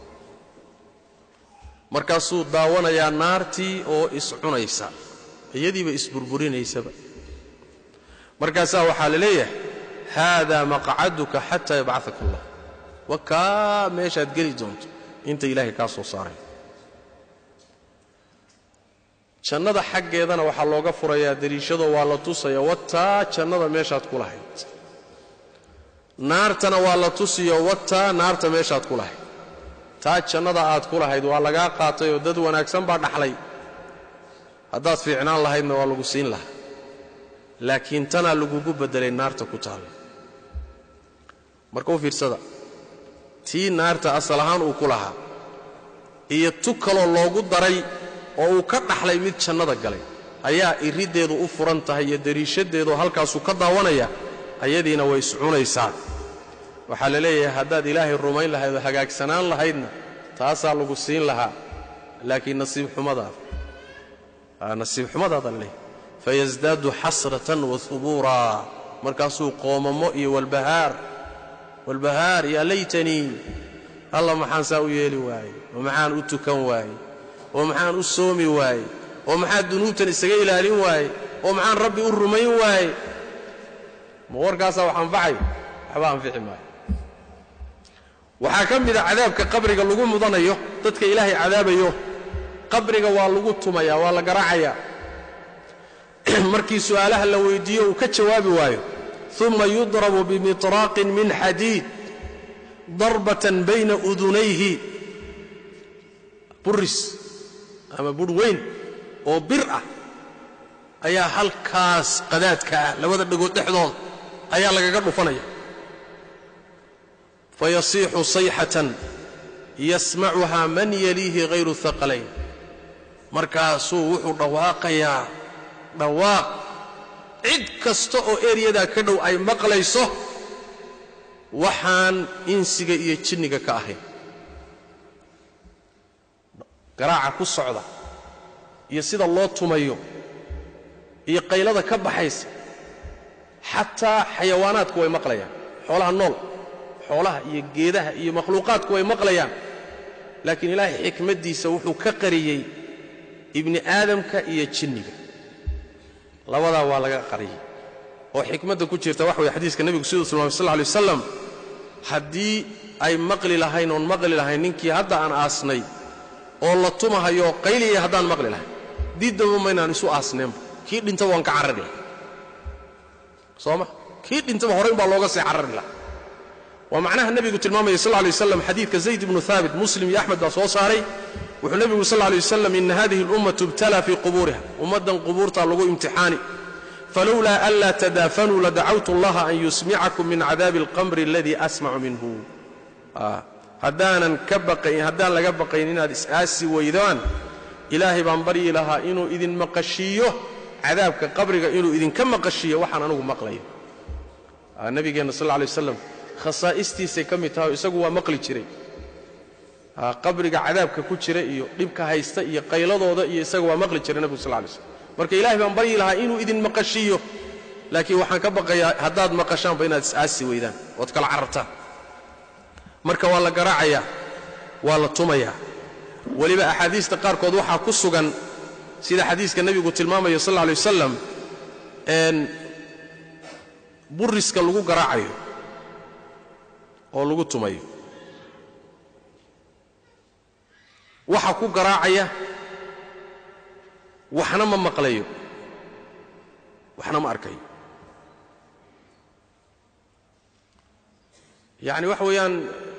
markaasuu daawanayaa naartii oo iscunaysa iyadiiba isburburinaysaba markaasaa waxaa la leeyahay haadaa maqcaduka xataa yabcataka allah wa kaa meeshaad geli doonto inta ilaahay kaa soo saaray jannada xaggeedana waxaa looga furayaa dariishadoo waa la tusaya wataa jannada meeshaad ku lahayd naartana waa la tusiyo wataa naarta meeshaad ku lahayd taa jannada aad ku lahayd waa lagaa qaatay oo dad wanaagsan baa dhaxlay haddaad fiicnaan lahaydna waa lagu siin lahaa laakiin tanaa lagugu beddelay naarta ku taalla marka u fiirsada tii naarta asal ahaan uu ku lahaa iyo tu kaloo loogu daray oo uu ka dhaxlay mid jannada galay ayaa iriddeedu u furan tahay iyo dariishadeedu halkaasuu ka daawanaya ayadiina way iscunaysaa waxaa la leeyahay haddaad ilaahay rumayn lahayd oo hagaagsanaan lahaydna taasaa lagu siin lahaa laakiin nasiib xumadaada nasiib xumadaada la leeyahay fayasdaadu xasratan wa hubuuraa markaasuu qoomamo iyo walbahaar walbahaar yaa laytanii alla maxaan saa u yeeli waaye oo maxaan u tukan waaye oo maxaan u soomi waaye oo maxaan dunuubtan isaga ilaalin waaye oo maxaan rabbi u rumayn waaye ma warkaasaa wax anfacayo waxba anfici maayo waxaa ka mida cadaabka qabriga lagu mudanayo dadka ilaahay cadaabayo qabriga waa lagu tumaya waa la garaacayaa markii su'aalaha la weyddiiyo uu ka jawaabi waayo uma yudrabu bimitraaqin min xadiid darbatan bayna udunayhi buris ama budh weyn oo bir ah ayaa halkaas qadaadka ah labada dhagood dhexdooda ayaa lagaga dhufanaya fayasiixu sayxatan yasmacuhaa man yaliihi hayru haqalayn markaasuu wuxuu dhawaaqayaa dhawaaq cid kasta oo eryadaa ka dhow ay maqlayso waxaan insiga iyo jinniga ka ahayn garaaca ku socda iyo sida loo tumayo iyo qaylada ka baxaysa xataa xayawaanaadku way maqlayaan xoolaha nool xoolaha iyo geedaha iyo makhluuqaadku way maqlayaan laakiin ilaahay xikmaddiisa wuxuu ka qariyey ibni aadamka iyo jinniga labadaa waa laga qariyey oo xikmadda ku jirta waxa weye xadiiska nebigu siduu tilmaamay sal ly wasalam haddii ay maqli lahayn oon maqli lahayn ninkii hadda aan aasnay oo la tumahayo qayliyaya haddaan maqli lahayn diiddaba maynaan isu aasneenba kii dhintaba waan ka carari laha soo ma kii dhintaba horrayn baa looga sii carari laha waa macnaha nebigu tilmaamaya sal lay waslam xadiidka zayd ibnu haabit muslim iyo axmed baa soo saaray wuxuu nebigu sal lay wasalam ina hadihi اlummatu ibtalaa fii qubuuriha ummaddan qubuurtaa lagu imtixaani falowlaa anlaa tadaafanuu ladacawtu allaha an yusmicakum min cadaabi alqamri aladii asmacu minhu haddaanan ka baqayn haddaan laga baqayn inaad is-aasi weydaan ilaahay baan baryi lahaa inuu idin maqashiiyo cadaabka qabriga inuu idinka maqashiiyo waxaan anugu maqlayo nabigeenna sal lay waslam khasaa'istiisay ka mid tahay oo isagu waa maqli jiray qabriga cadaabka ku jira iyo dhibka haysta iyo qayladooda iyo isaga waa maqli jiray nebigu sal lay slm marka ilaahay baan baryi lahaa inuu idin maqashiiyo laakiin waxaan ka baqayaa haddaad maqashaanba inaad is-aasi weydaan ood kala carartaan marka waa la garaacayaa waa la tumayaa weliba axaadiista qaarkood waxaa ku sugan sida xadiiska nebigu tilmaamayo sal lay wasalam buriska lagu garaacayo oo lagu tumayo waxa ku garaacaya waxna ma maqlayo waxna ma arkayo yacni waxa weeyaan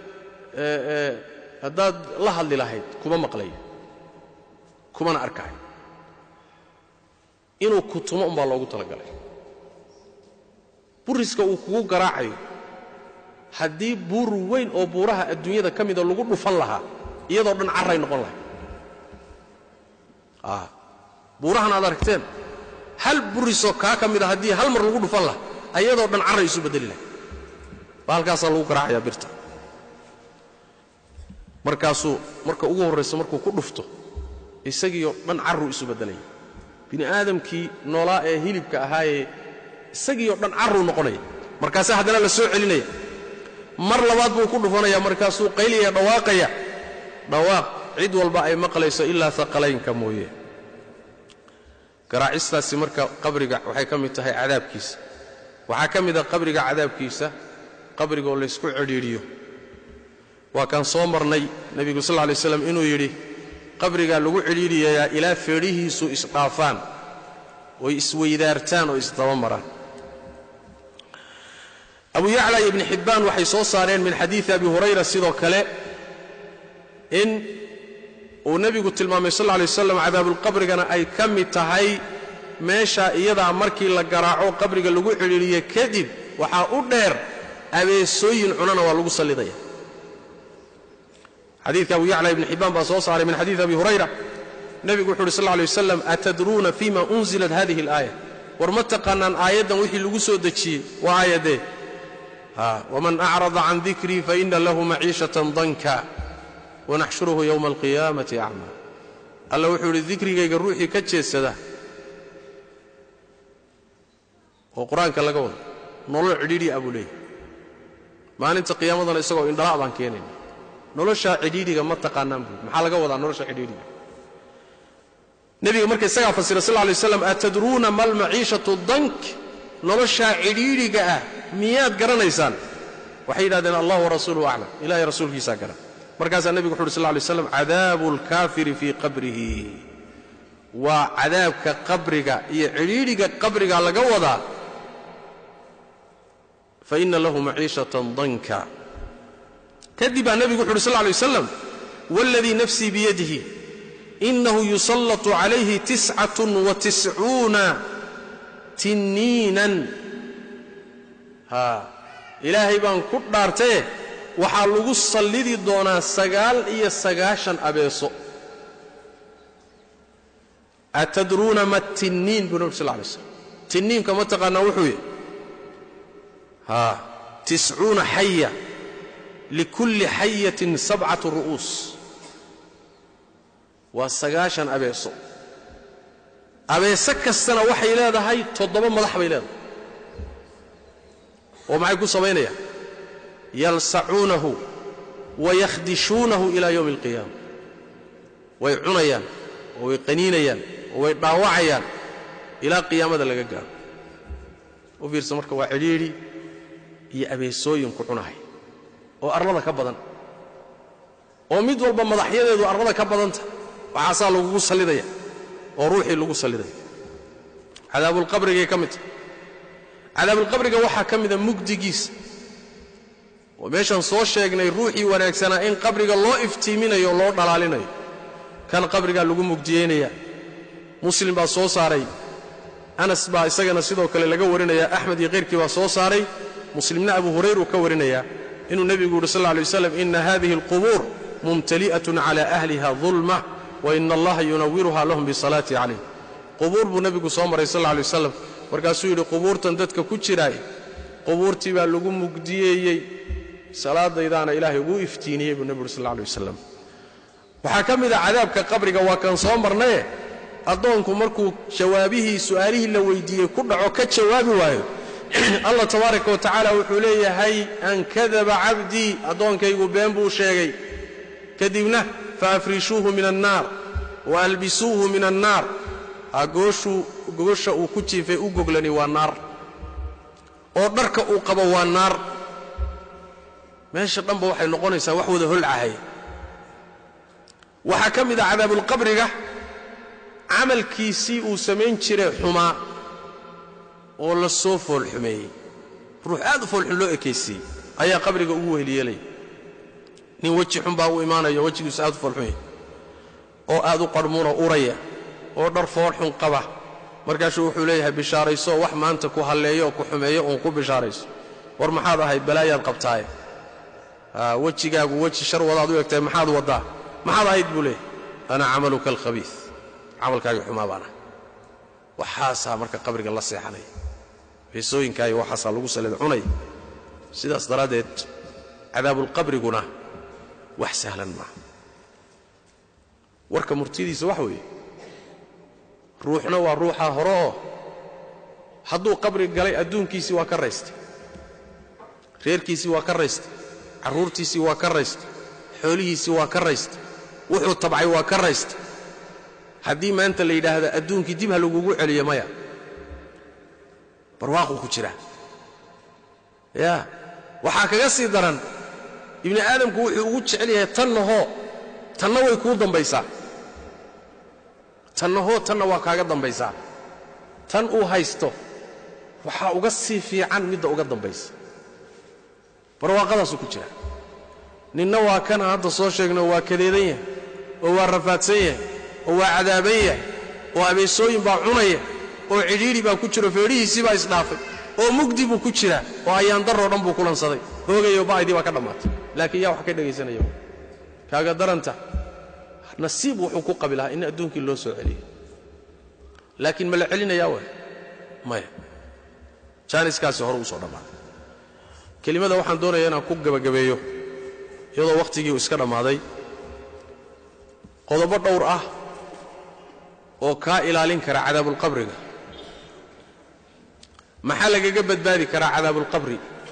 haddaad la hadli lahayd kuma maqlayo kumana arkayo inuu ku tumo umbaa loogu talagalay buriska uu kugu garaacayo haddii buur weyn oo buuraha adduunyada ka mida lagu dhufan lahaa iyadoo dhan carray noqon lahay buurahan aad aragteen hal burisoo kaa ka mida haddii hal mar lagu dhufan lahaa ayadoo dhan carray isu beddeli lahay baa halkaasaa lagu garaacayaa birta markaasuu marka ugu horrayso markuu ku dhufto isagiioo dhan carruu isu beddelaya bini aadamkii noolaa ee hilibka ahaayee isagii oo dhan carruu noqonaya markaasaa haddana la soo celinaya mar labaad buu ku dhufanaya markaasuu qayliyaya dhawaaqaya dhawaaq cid walba ay maqlayso ilaa aqalaynka mooye garaacistaasi marka qabriga waxay ka mid tahay cadaabkiisa waxaa ka mida qabriga cadaabkiisa qabrigaoo laysku cidhiidhiyo waa kaan soo marnay nebigu sal lay slam inuu yidhi qabrigaa lagu cidhiidhiyayaa ilaa feedhihiisu isdhaafaan oy isweydaartaan oo isdaba maraan abu yacla iyo ibni xibbaan waxay soo saareen min xadiidi abi hurayra sidoo kale in uu nebigu tilmaamay sal lay waslam cadaabulqabrigana ay ka mid tahay meeshaa iyadaa markii la garaaco qabriga lagu cidhiidhiyo kadib waxaa u dheer abeesooyin cunana waa lagu sallidaya xadiidka abu yacla ibni xibbaan baa soo saaray min xadiidi abi hurayra nebigu wuxu uhi sal lay waslam atadruuna fima unzilat hadihi alaaya war ma taqaanaan aayaddan wixii lagu soo dejiyey waa aayadee wman acrada can dikrii faina lahu maciishatan danka wanaxshuruhu yowma alqiyaamati acmaa alla wuxuu idhi dikrigayga ruuxii ka jeedsada oo qur-aanka laga wado nolol cidhiidhi a buu leeyahy maalinta qiyaamadana isagoo indhala' baan keenayna noloshaa cidhiidhiga ma taqaanaan buu maxaa laga wadaa nolosha cidhiidhiga nebiga marka isagaa fasira sal lay waslam atadruuna ma almaciishatu dank noloshaa cidhiidhiga ah miyaad garanaysaan waxay yidhahdeen allah warasuuluhu aclam ilahay rasuulkiisaa garan markaasaa nebigu wuxu uhi sal lay slam cadaabu alkaafiri fii qabrihi waa cadaabka qabriga iyo cidhiidhiga qabriga laga wadaa faina lahu maciishatan danka kadib baa nebigu wuxu uhi sal lay waslam waladii nafsii biyadihi inahu yusallatu calayhi tiscatun wa tiscuuna tinniinan haa ilaahay baan ku dhaartaye waxaa lagu sallidi doonaa sagaal iyo sagaashan abeeso atadruuna ma tinniin buu nabi sal lay slam tinniinka ma taqaanaa wuxuu yidhi haa tiscuuna xaya likulli xayatin sabcatu ru'uus waa sagaashan abeeso abeese kastana waxay leedahay toddoba madax bay leedahay oo maxay ku samaynayaan yalsacuunahu wayakhdishuunahu ilaa yowmi alqiyaama way cunayaan oo way qaniinayaan oo way dhaawacayaan ilaa qiyaamada laga gaaro u fiirsa marka waa cidhiidhi iyo abeesooyinku cunahay oo arlada ka badan oo mid walba madaxyadeedu arlada ka badanta waxaasaa lagugu sallidaya oo ruuxii lagu sallidaya cadaabulqabrigay ka mid tahay cadaabulqabriga waxaa ka mida mugdigiisa oo meeshaan soo sheegnay ruuxii wanaagsanaa in qabriga loo iftiiminayo o loo dhalaalinayo kan qabrigaa lagu mugdiyeynaya muslim baa soo saaray anas baa isagana sidoo kale laga warinaya axmed iyo kayrkii baa soo saaray muslimna abu hurayr uu ka warinaya inuu nebigu yuhi sal lla alay waslam ina hadihi alqubuur mumtali'atun cala ahliha dulma wa ina allaha yunawiruha lahum bisalaati calayh qubuur buu nebigu soo maray sal alla alay wasalam markaasuu yidhi qubuurtan dadka ku jiraay qubuurtii baa lagu mugdiyeeyey salaadaydaana ilaahay ugu iftiiniyey buu nebigu uhi sal alla alay wasalam waxaa ka mid a cadaabka qabriga waa kan soo marnaye addoonku markuu jawaabihii su'aalihii la weyddiiyey ku dhaco ka jawaabi waayo allah tabaaraka wa tacaala wuxuu leeyahay an kadaba cabdii addoonkaygu been buu sheegay kadibna faafrishuuhu min annaar wa albisuuhu min annaar agooshuu gogosha uu ku jiifay u goglani waa naar oo dharka uu qabo waa naar meesha dhanba waxay noqonaysaa wax wada holcahay waxaa ka mid a cadaabulqabriga camalkiisii uu samayn jiray xumaa oo la soo foolxumeeyey ruux aad u foolxun loo ekaysiiyey ayaa qabriga ugu weheliyeelaya nin weji xun baa u imaanayo wejigiisu aad u foolxun yahay oo aad u qarhmuunoo uraya oo dhar foolxun qaba markaasuu wuxuu leeyahay bishaarayso wax maanta ku halleeyo oo ku xumeeyo uun ku bishaarayso war maxaad ahayd balaayaad qabtaaye wejigaagu weji shar wadaad u egtahay maxaad waddaa maxaad ahayd buu leeyahay ana camaluka alkhabiis camalkaagii xumaa baan ah waxaasaa marka qabriga la seexanaya beesooyinkaayo waxaasaa lagu salida cunaya sidaas daraaddeed cadaabulqabriguna wax sahlan maaha warka murtiyadiisa waxa weeye ruuxna waa ruuxaa hore oo hadduu qabri galay adduunkiisii waa ka raystay reerkiisii waa ka raystay carruurtiisii waa ka raystay xoolihiisii waa ka raystay wuxuu tabcay waa ka raystay haddii maanta la yidhaahda adduunkii dib ha lagugu celiyo maya barwaaquu ku jiraa yaa waxaa kaga sii daran ibni aadamku wuxuu ugu jecel yahay tanna hoo tanna way kuu dambaysaa tanna hoo tanna waa kaaga dambaysaa tan uu haysto waxaa uga sii fiican midda uga dambaysa barwaaqadaasuu ku jira ninna waa kana hadda soo sheegno waa kadeedan yahay oo waa rafaadsan yahay oo waa cadaaban yahay oo abeesooyin baa cunaya oo cidhiidhi baa ku jiro feedhihiisii baa isdhaafay oo mugdi buu ku jiraa oo ayaandarroo dhan buu kulansaday hoogayo ba'dii baa ka dhammaatay laakiin yaa wax ka dhegaysanaya kaaga daranta nasiib wuxuu ku qabi lahaa in adduunkii loo soo celiyo laakiin ma la celinayaa way maya jaaniskaasi hore uu soo dhammaaday kelimada waxaan doonaya inaan ku gebagabeeyo iyadoo wakhtigii uu iska dhammaaday qodobo dhowr ah oo kaa ilaalin kara cadaabulqabriga maxaa lagaga badbaadi karaa cadaabulqabri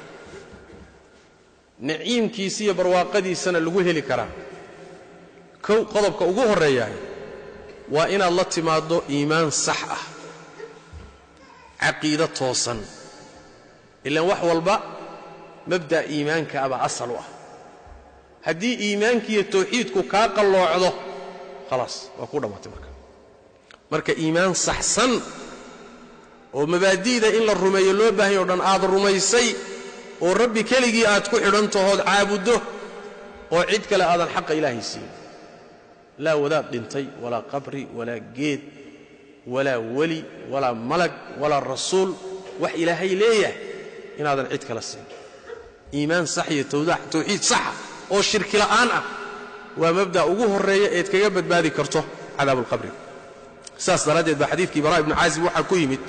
naciimkiisi iyo barwaaqadiisana lagu heli karaa kow qodobka ugu horreeyahay waa inaad la timaaddo iimaan sax ah caqiido toosan ilaan wax walba mabda'a iimaanka abaa asal u ah haddii iimaankiiyo tawxiidku kaa qalloocdo khalaas waa ku dhammaatay marka marka iimaan saxsan oo mabaadi'da in la rumeeyo loo baahanya o dhan aad rumaysay oo rabbi keligii aad ku xidhantahood caabuddo oo cid kale aadan xaqa ilaahay siin laa wadaad dhintay walaa qabri walaa geed walaa weli walaa malag walaa rasuul wax ilaahay leeyahay inaadan cid kala siin iimaan sax iyo tawxiid saxa oo shirki la'aan ah waa mabda' ugu horreeya eed kaga badbaadi karto cadaabulqabriga saas daraaddeed baa xadiidkii baraa ibnu caazib waxaa ku yimid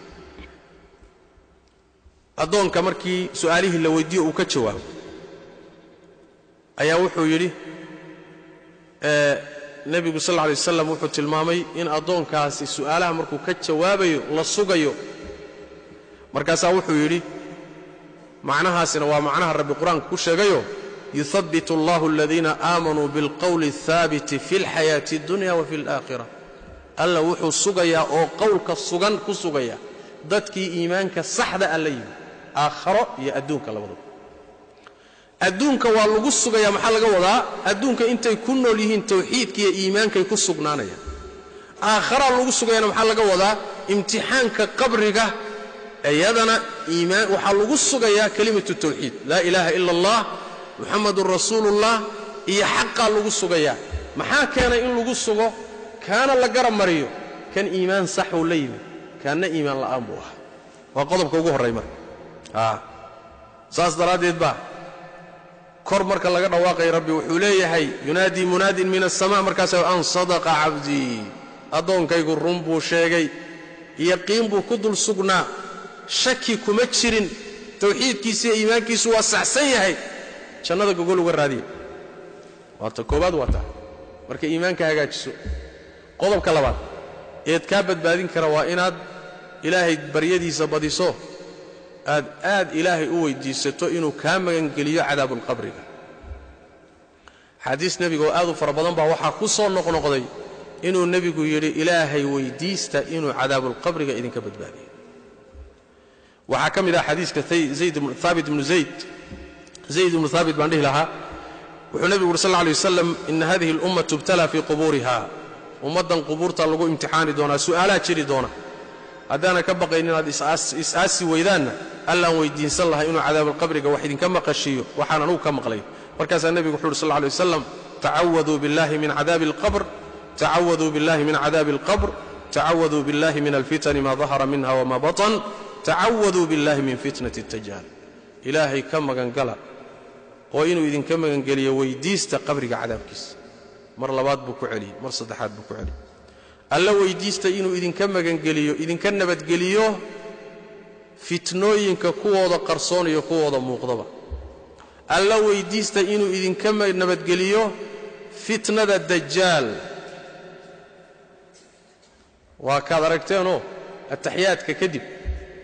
addoonka markii su'aalihii la weyddiiyo uu ka jawaabo ayaa wuxuu yidhi nebigu sal lla alay wasaslam wuxuu tilmaamay in addoonkaasi su'aalaha markuu ka jawaabayo la sugayo markaasaa wuxuu yidhi macnahaasina waa macnaha rabbi qur-aanka ku sheegayo yuhabbit allahu aladiina aamanuu bilqowli alhaabiti fi alxayaati addunya wa fi alaakhira alla wuxuu sugayaa oo qowlka sugan ku sugaya dadkii iimaanka saxda a la yimi aakharo iyo adduunka labadaba adduunka waa lagu sugayaa maxaa laga wadaa adduunka intay ku nool yihiin tawxiidkaiyo iimaankay ku sugnaanayaan aakharaa lagu sugayana maxaa laga wadaa imtixaanka qabriga iyadana iimaan waxaa lagu sugayaa kelimatu tawxiid laa ilaaha ila allah muxamadun rasuulullah iyo xaqaa lagu sugayaa maxaa keenay in lagu sugo kaana la garab mariyo kan iimaan saxuu la yimi kaanna iimaan la'aan buu ahaa waa qodobka ugu horray marka saas daraaddeed baa kor marka laga dhawaaqay rabbi wuxuu leeyahay yunaadii munaadin min aلsama markaasa an sadaqa cabdii addoonkaygu run buu sheegay yaqiin buu ku dul sugnaa shaki kuma jirin tawxiidkiisa iyo iimaankiisu waa saxsan yahay jannada gogol uga raadiya waata koobaad waa taa marka iimaanka hagaajiso qodobka labaad eed kaa badbaadin kara waa inaad ilaahay baryadiisa badiso aad aad ilaahay u weyddiisato inuu kaa magangeliyo cadaabulqabriga xaadiis nebiga oo aad u fara badan baa waxaa ku soo noqnoqday inuu nebigu yidhi ilaahay weyddiista inuu cadaabulqabriga idinka badbaadiyo waxaa ka mid ah xadiiska haabit ibnu zayd zayd ibnu haabit baan dhihi lahaa wuxuu nebigu uhi sal lla alay wasalam ina hadihi alumma tubtala fii qubuuriha ummaddan qubuurta lagu imtixaani doonaa su'aalaa jiri doona haddaana ka baqayn inaad is-aasi weydaanna allaan weyddiinsan lahay inuu cadaabulqabriga wax idinka maqashiiyo waxaan anugu ka maqlay markaasaa nebigu wuxu uhi sal lla lay wasalam tacawaduu billahi min cadaabi alqabr tacawaduu billahi min cadaabi alqabr tacawaduu billahi min alfitani ma dahara minha wma batan tacawaduu billahi min fitnati اtajaal ilaahay ka magangala oo inuu idinka magangeliyo weyddiista qabriga cadaabkiisa mar labaad buu ku celiyey mar saddexaad buu ku celiyey alla weyddiista inuu idinka magangeliyo idinka nabadgeliyo fitnooyinka kuwooda qarsoon iyo kuwooda muuqdaba alla weyddiista inuu idinka nabadgeliyo fitnada dajaal waa kaad aragteenoo ataxiyaadka kadib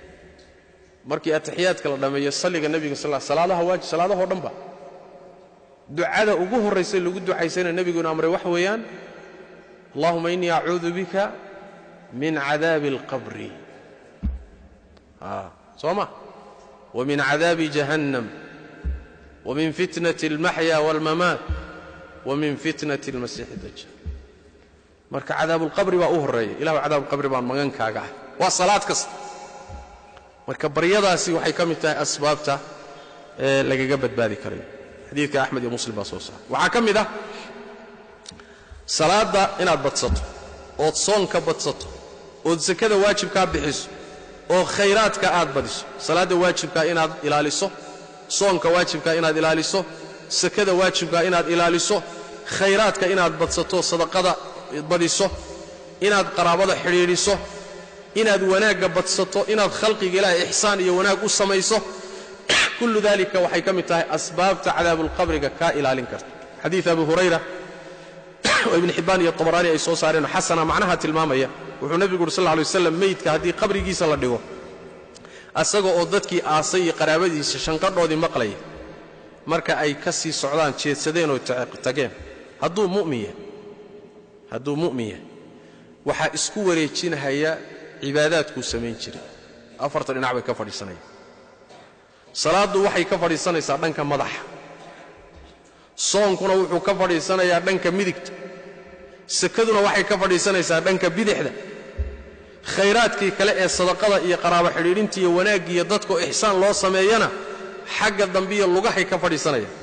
markii atixiyaadka la dhammeeyo salliga nebiga sal salaadaha waajib salaadahoo dhanba ducada ugu horraysa lagu ducaysana nebiguna amray waxa weeyaan allahuma innii acuudu bika min cadaabi alqabri soo ma wa min cadaabi jahannam wa min fitnati almaxya waalmamaat wa min fitnati almasiixi dajaal marka cadaabulqabri baa u horreeya ilahu cadaabulqabri baan magankaaga ah waa salaad kasta marka baryadaasi waxay ka mid tahay asbaabta ee lagaga badbaadi karayo xadiidka axmed iyo muslim baa soo saaray waxaa ka mid ah salaadda inaad badsato ood soonka badsato ood sakada waajibkaa bixiso oo khayraadka aad badiso salaadda waajibkaa inaad ilaaliso soonka waajibkaa inaad ilaaliso sakada waajibkaa inaad ilaaliso khayraadka inaad badsato sadaqada badiso inaad qaraabada xidhiidhiso inaad wanaagga badsato inaad khalqiga ilaahay ixsaan iyo wanaag u samayso kullu dalika waxay ka mid tahay asbaabta cadaabulqabriga kaa ilaalin karta xadiid abu hurayra oo ibn xibbaan iyo tabaraani ay soo saareen xasana macnaha tilmaamaya wuxuu nebigu uhi sal lla lay waslam meydka haddii qabrigiisa la dhigo asaga oo dadkii aasay iyo qaraabadiisa shanqadhoodii maqlaya marka ay ka sii socdaan jeedsadeen oo tageen hadduu mu'min yahay hadduu mu'min yahay waxaa isku wareejinahaya cibaadaadkuu samayn jiray afarta dhinac bay ka fadhiisanayaan salaaddu waxay ka fadhiisanaysaa dhanka madaxa soonkuna wuxuu ka fadhiisanayaa dhanka midigta sakaduna waxay ka fadhiisanaysaa dhanka bidixda khayraadkii kale ee sadaqada iyo qaraabo xidhiidhinta iyo wanaaggiiyo dadkoo ixsaan loo sameeyana xagga dambiyo lugahay ka fadhiisanayaan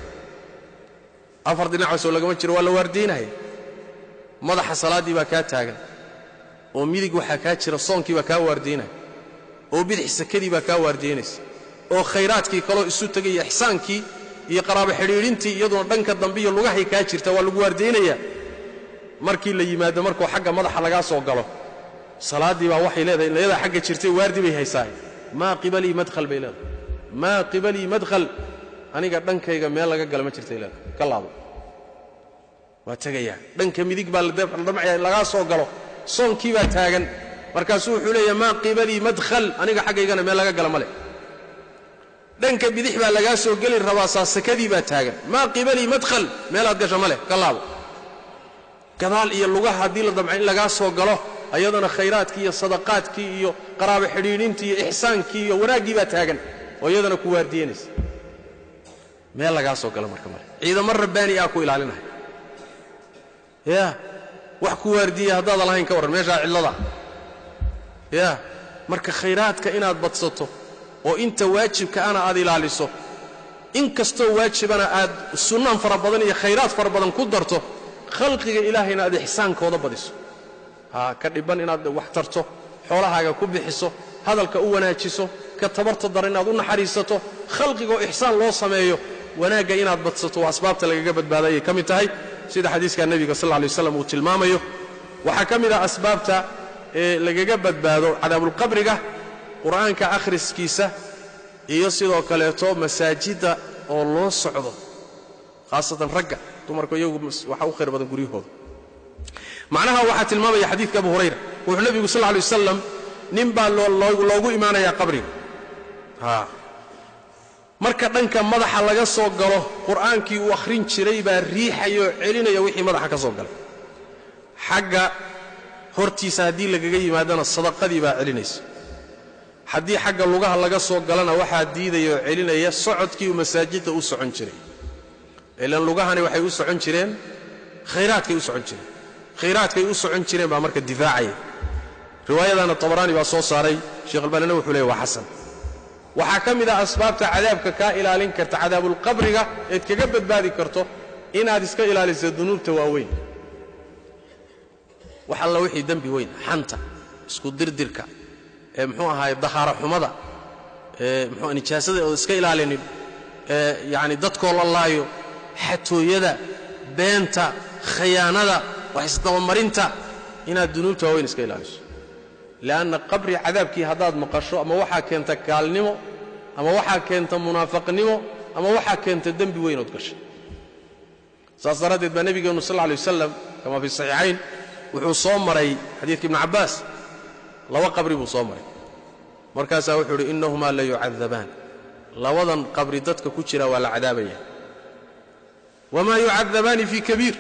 afar dhinacaasoo lagama jiro waa la waardiynaya madaxa salaaddii baa kaa taagan oo midig waxaa kaa jira soonkii baa kaa waardiynaya oo bidix sakadii baa kaa waardiynaysa oo khayraadkii kaloo isu tegaya ixsaankii iyo qaraabo xidhiidhintii iyaduna dhanka dambiyo lugahay kaa jirta waa lagu waardaynayaa markii la yimaado markuu xagga madaxa lagaa soo galo salaaddii baa waxay leedahay layadaa xagga jirtay waardi bay haysaa maa qibalii madhal bay leedahay maa qibalii madhal aniga dhankayga meel laga gala ma jirtay leedahay ka laabo waa tegayaa dhanka midig baa ladamcaya lagaa soo galo soonkii baa taagan markaasuu wuxuu leeyahay maa qibalii madhal aniga xaggaygana meel laga gala ma leh dhanka bidix baa lagaa soo geli rabaa saasakadii baa taagan maa qibalii madhal meelaad gasha ma leh ka laabo gadaal iyo lugaha haddii la damca in lagaa soo galo ayadana khayraadkii iyo sadaqaadkii iyo qaraabo xidhiidhintii iyo ixsaankii iyo wanaaggii baa taagan oo iyadana ku waardiyanaysa meel lagaa soo galo marka male ciidamo rabbaani ah ku ilaalinaya ya wax ku waardiya haddaadan lahayn ka warran meeshaa cidlada ya marka khayraadka inaad badsato oo inta waajibka ana aad ilaaliso in kastoo waajibana aad sunnaan fara badan iyo khayraad fara badan ku darto khalqiga ilaahayna aad ixsaankooda badiso ha ka dhibban inaad wax tarto xoolahaaga ku bixiso hadalka u wanaajiso ka tabarta dar inaad u naxariisato khalqigoo ixsaan loo sameeyo wanaagga inaad badsato waa asbaabta lagaga badbaadayay ka mid tahay sida xadiiska nebiga sal lay waslam uu tilmaamayo waxaa ka mid ah asbaabta ee lagaga badbaado cadaabulqabriga qur'aanka akhriskiisa iyo sidoo kaleeto masaajidda oo loo socdo khaasatan ragga dumarku iyagu waxaa u khayr badan guryahooda macnaha waxaa tilmaamaya xadiidka abu hurayra wuxuu nebigu sal lay wasalam nin baa loogu imaanayaa qabriga marka dhanka madaxa laga soo galo qur'aankii uu akhrin jiray baa riixaya oo celinaya wixii madaxa ka soo galay xagga hortiisa haddii lagaga yimaadana sadaqadii baa celinaysa haddii xagga lugaha laga soo galana waxaa diidaya oo celinaya socodkii uu masaajidda u socon jiray ilan lugahani waxay u socon jireen khayraadkay u socon jireen khayraadkay u socon jireen baa marka difaacaya riwaayadana tabaraani baa soo saaray sheekh albaanina wuxuu leeyay waa xasan waxaa ka mid ah asbaabta cadaabka kaa ilaalin karta cadaabulqabriga eed kaga badbaadi karto inaad iska ilaaliso dunuubta waaweyn wax alla wixii dembi weyn xanta isku dirdirka ee muxuu ahaay dahaaro xumada ee mxuu nijaasada ood iska ilaalinin ee yacni dadkoo la laayo xatooyada beenta khayaanada wax isdabamarinta inaad dunuubta waaweyn iska ilaaliso li'anna qabri cadaabkii haddaad maqasho ama waxaa keenta gaalnimo ama waxaa keenta munaafaqnimo ama waxaa keenta dembi weynood gashay saas daraaddeed baa nebigeennu sal lla alay wasalam kama fi saxiixayn wuxuu soo maray xadiidka ibnu cabbaas laba qabri buu soo maray markaasaa wuxuu idhi innahumaa la yucadabaan labadan qabri dadka ku jira waa la cadaabaya wamaa yucadabaani fii kabiir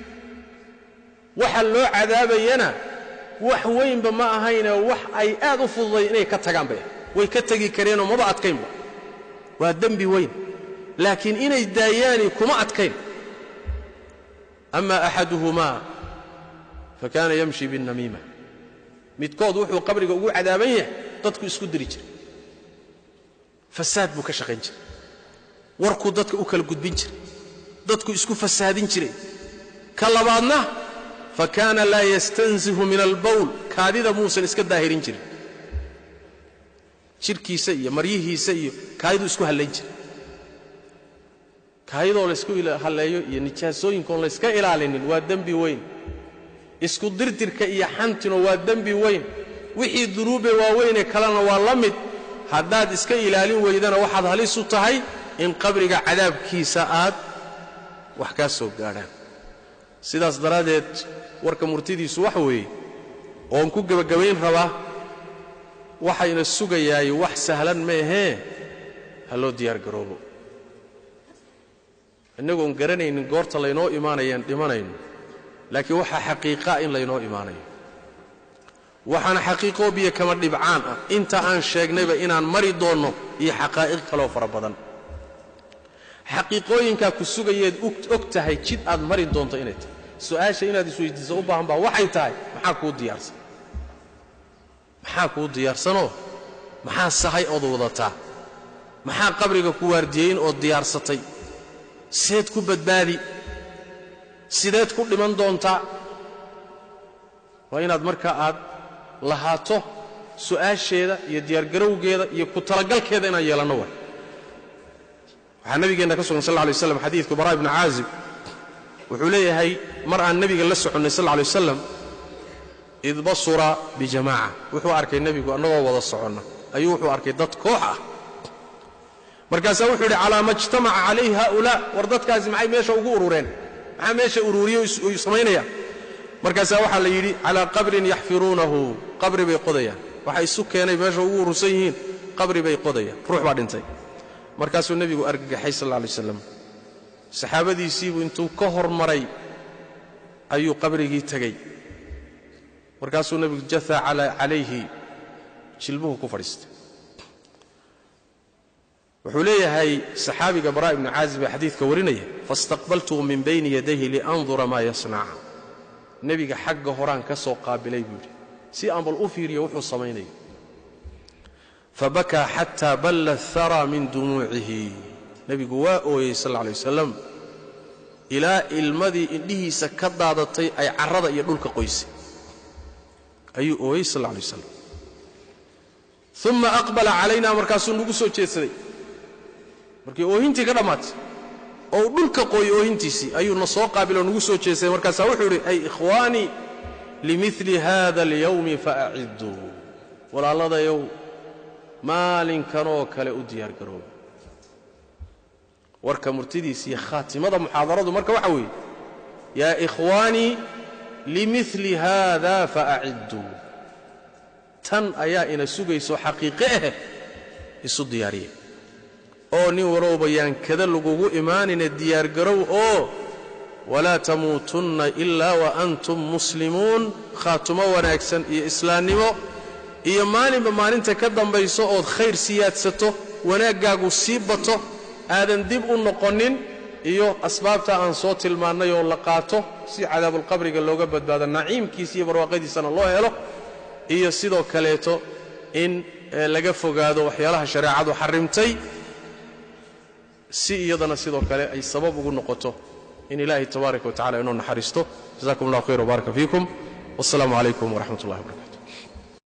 waxa loo cadaabayana wax weynba ma ahayne wax ay aad u fududay inay ka tagaan bay way ka tegi kareenoo maba adkaynba waa dembi weyn laakiin inay daayaani kuma adkayn ama axaduhumaa fa kaana yamshi binnamiima midkood wuxuu qabriga ugu cadaaban yahay dadku isku diri jiray fasaad buu ka shaqayn jiray warkuu dadka u kala gudbin jiray dadku isku fasaadin jiray ka labaadna fa kaana laa yastanzihu min albowl kaadida muusan iska daahirin jirin jidhkiisa iyo maryihiisa iyo kaadiduu isku hallayn jiray kaayadoo laysku halleeyo iyo nijaasooyinkoon layska ilaalinin waa dembi weyn isku dirdirka iyo xantino waa dembi weyn wixii dunuube waaweynee kalena waa la mid haddaad iska ilaalin weydana waxaad halis u tahay in qabriga cadaabkiisa aad wax kaa soo gaadhaan sidaas daraaddeed warka murtidiisu waxa weeye oon ku gebagabayn rabaa waxayna sugayaay wax sahlan maahee ha loo diyaar garoobo innagoon garanaynin goorta laynoo imaanayaan dhimanayno laakiin waxaa xaqiiqaa in laynoo imaanayo waxaana xaqiiqoo biyo kama dhibcaan ah inta aan sheegnayba inaan mari doonno iyo xaqaa'iq kaloo fara badan xaqiiqooyinkaa ku sugayeed og tahay jid aad mari doonto inay tahay su'aasha inaad isweydiiso u baahan baa waxay tahay maxaa kuu diyaarsan maxaa kuu diyaarsanoo maxaa sahay ood wadataa maxaa qabriga ku waardiyeyn ood diyaarsatay seed ku badbaadi sideed ku dhiman doontaa waa inaad markaa aad lahaato su'aasheeda iyo diyaargarowgeeda iyo ku talagalkeeda inaan yeelanno waay waxaa nabigeenna ka sugan sal lla alay waslam xadiidku baraa ibnu caazib wuxuu leeyahay mar aan nebiga la soconnay sal lla alay wasalam id basura bijamaaca wuxuu arkay nebigu annagoo wada soconna ayuu wuxuu arkay dad koox ah markaasaa wuxuu yidhi calaa ma ijtamaca calayhi haulaa war dadkaasi maxay meesha ugu urureen maxaa meesha ururiye uu samaynaya markaasaa waxaa la yidhi calaa qabrin yaxfiruunahu qabri bay qodayaan waxa isu keenay meesha ugu urursan yihiin qabri bay qodayaan ruux baa dhintay markaasuu nebigu argagaxay sal alla alay waslam saxaabadiisiibuu intuu ka hormaray ayuu qabrigii tegey markaasuu nebigu jahaa calayhi jilbuhu ku fadhiistay wuxuu leeyahay saxaabiga baraa ibnu caazib ee xadiidka warinaya faistaqbaltuu min bayni yadayhi liandura maa yasnac nebiga xagga horaan ka soo qaabilay buu yidhi si aan bal u fiiriyo wuxuu samaynayo fabakaa xataa balla athara min dumuucihi nebigu waa ooyey sal alla alay wasalam ilaa ilmadii indhihiisa ka daadatay ay carrada iyo dhulka qoysay ayuu ooyey sal alla alay wasalam uma aqbala calayna markaasuu nagu soo jeedsaday markii oohintii ka dhammaatay oo uu dhulka qooyey oohintiisii ayuu na soo qaabiloo nagu soo jeedsaday markaasaa wuxuu yidhi ay ikhwaanii limili hada alyawmi faacidduu walaalladayow maalinkanoo kale u diyaargarooba warka murtidiisa iyo khaatimada muxaadaradu marka waxa weeye yaa ikhwaanii limili haada faacidduu tan ayaa ina sugayso xaqiiqe ah isu diyaariye oo nin walowba yaan kada lagugu imaanina diyaargarow oo walaa tamuutunna ilaa wa antum muslimuun khaatumo wanaagsan iyo islaannimo iyo maalinba maalinta ka dambayso ood khayr siyaadsato wanaaggaagu sii bato aadan dib u noqonin iyo asbaabta aan soo tilmaannay oo la qaato si cadaabulqabriga looga badbaado naciimkiisa iyo barwaaqadiisana loo helo iyo sidoo kaleeto in laga fogaado waxyaalaha shareecadu xarrimtay si iyadana sidoo kale ay sabab ugu noqoto in ilaahay tabaaraka wa tacala inoo naxariisto jazakum allah khayr wbaaraka fiikum wasalaamu calaykum waraxmat ullahi wbarakatu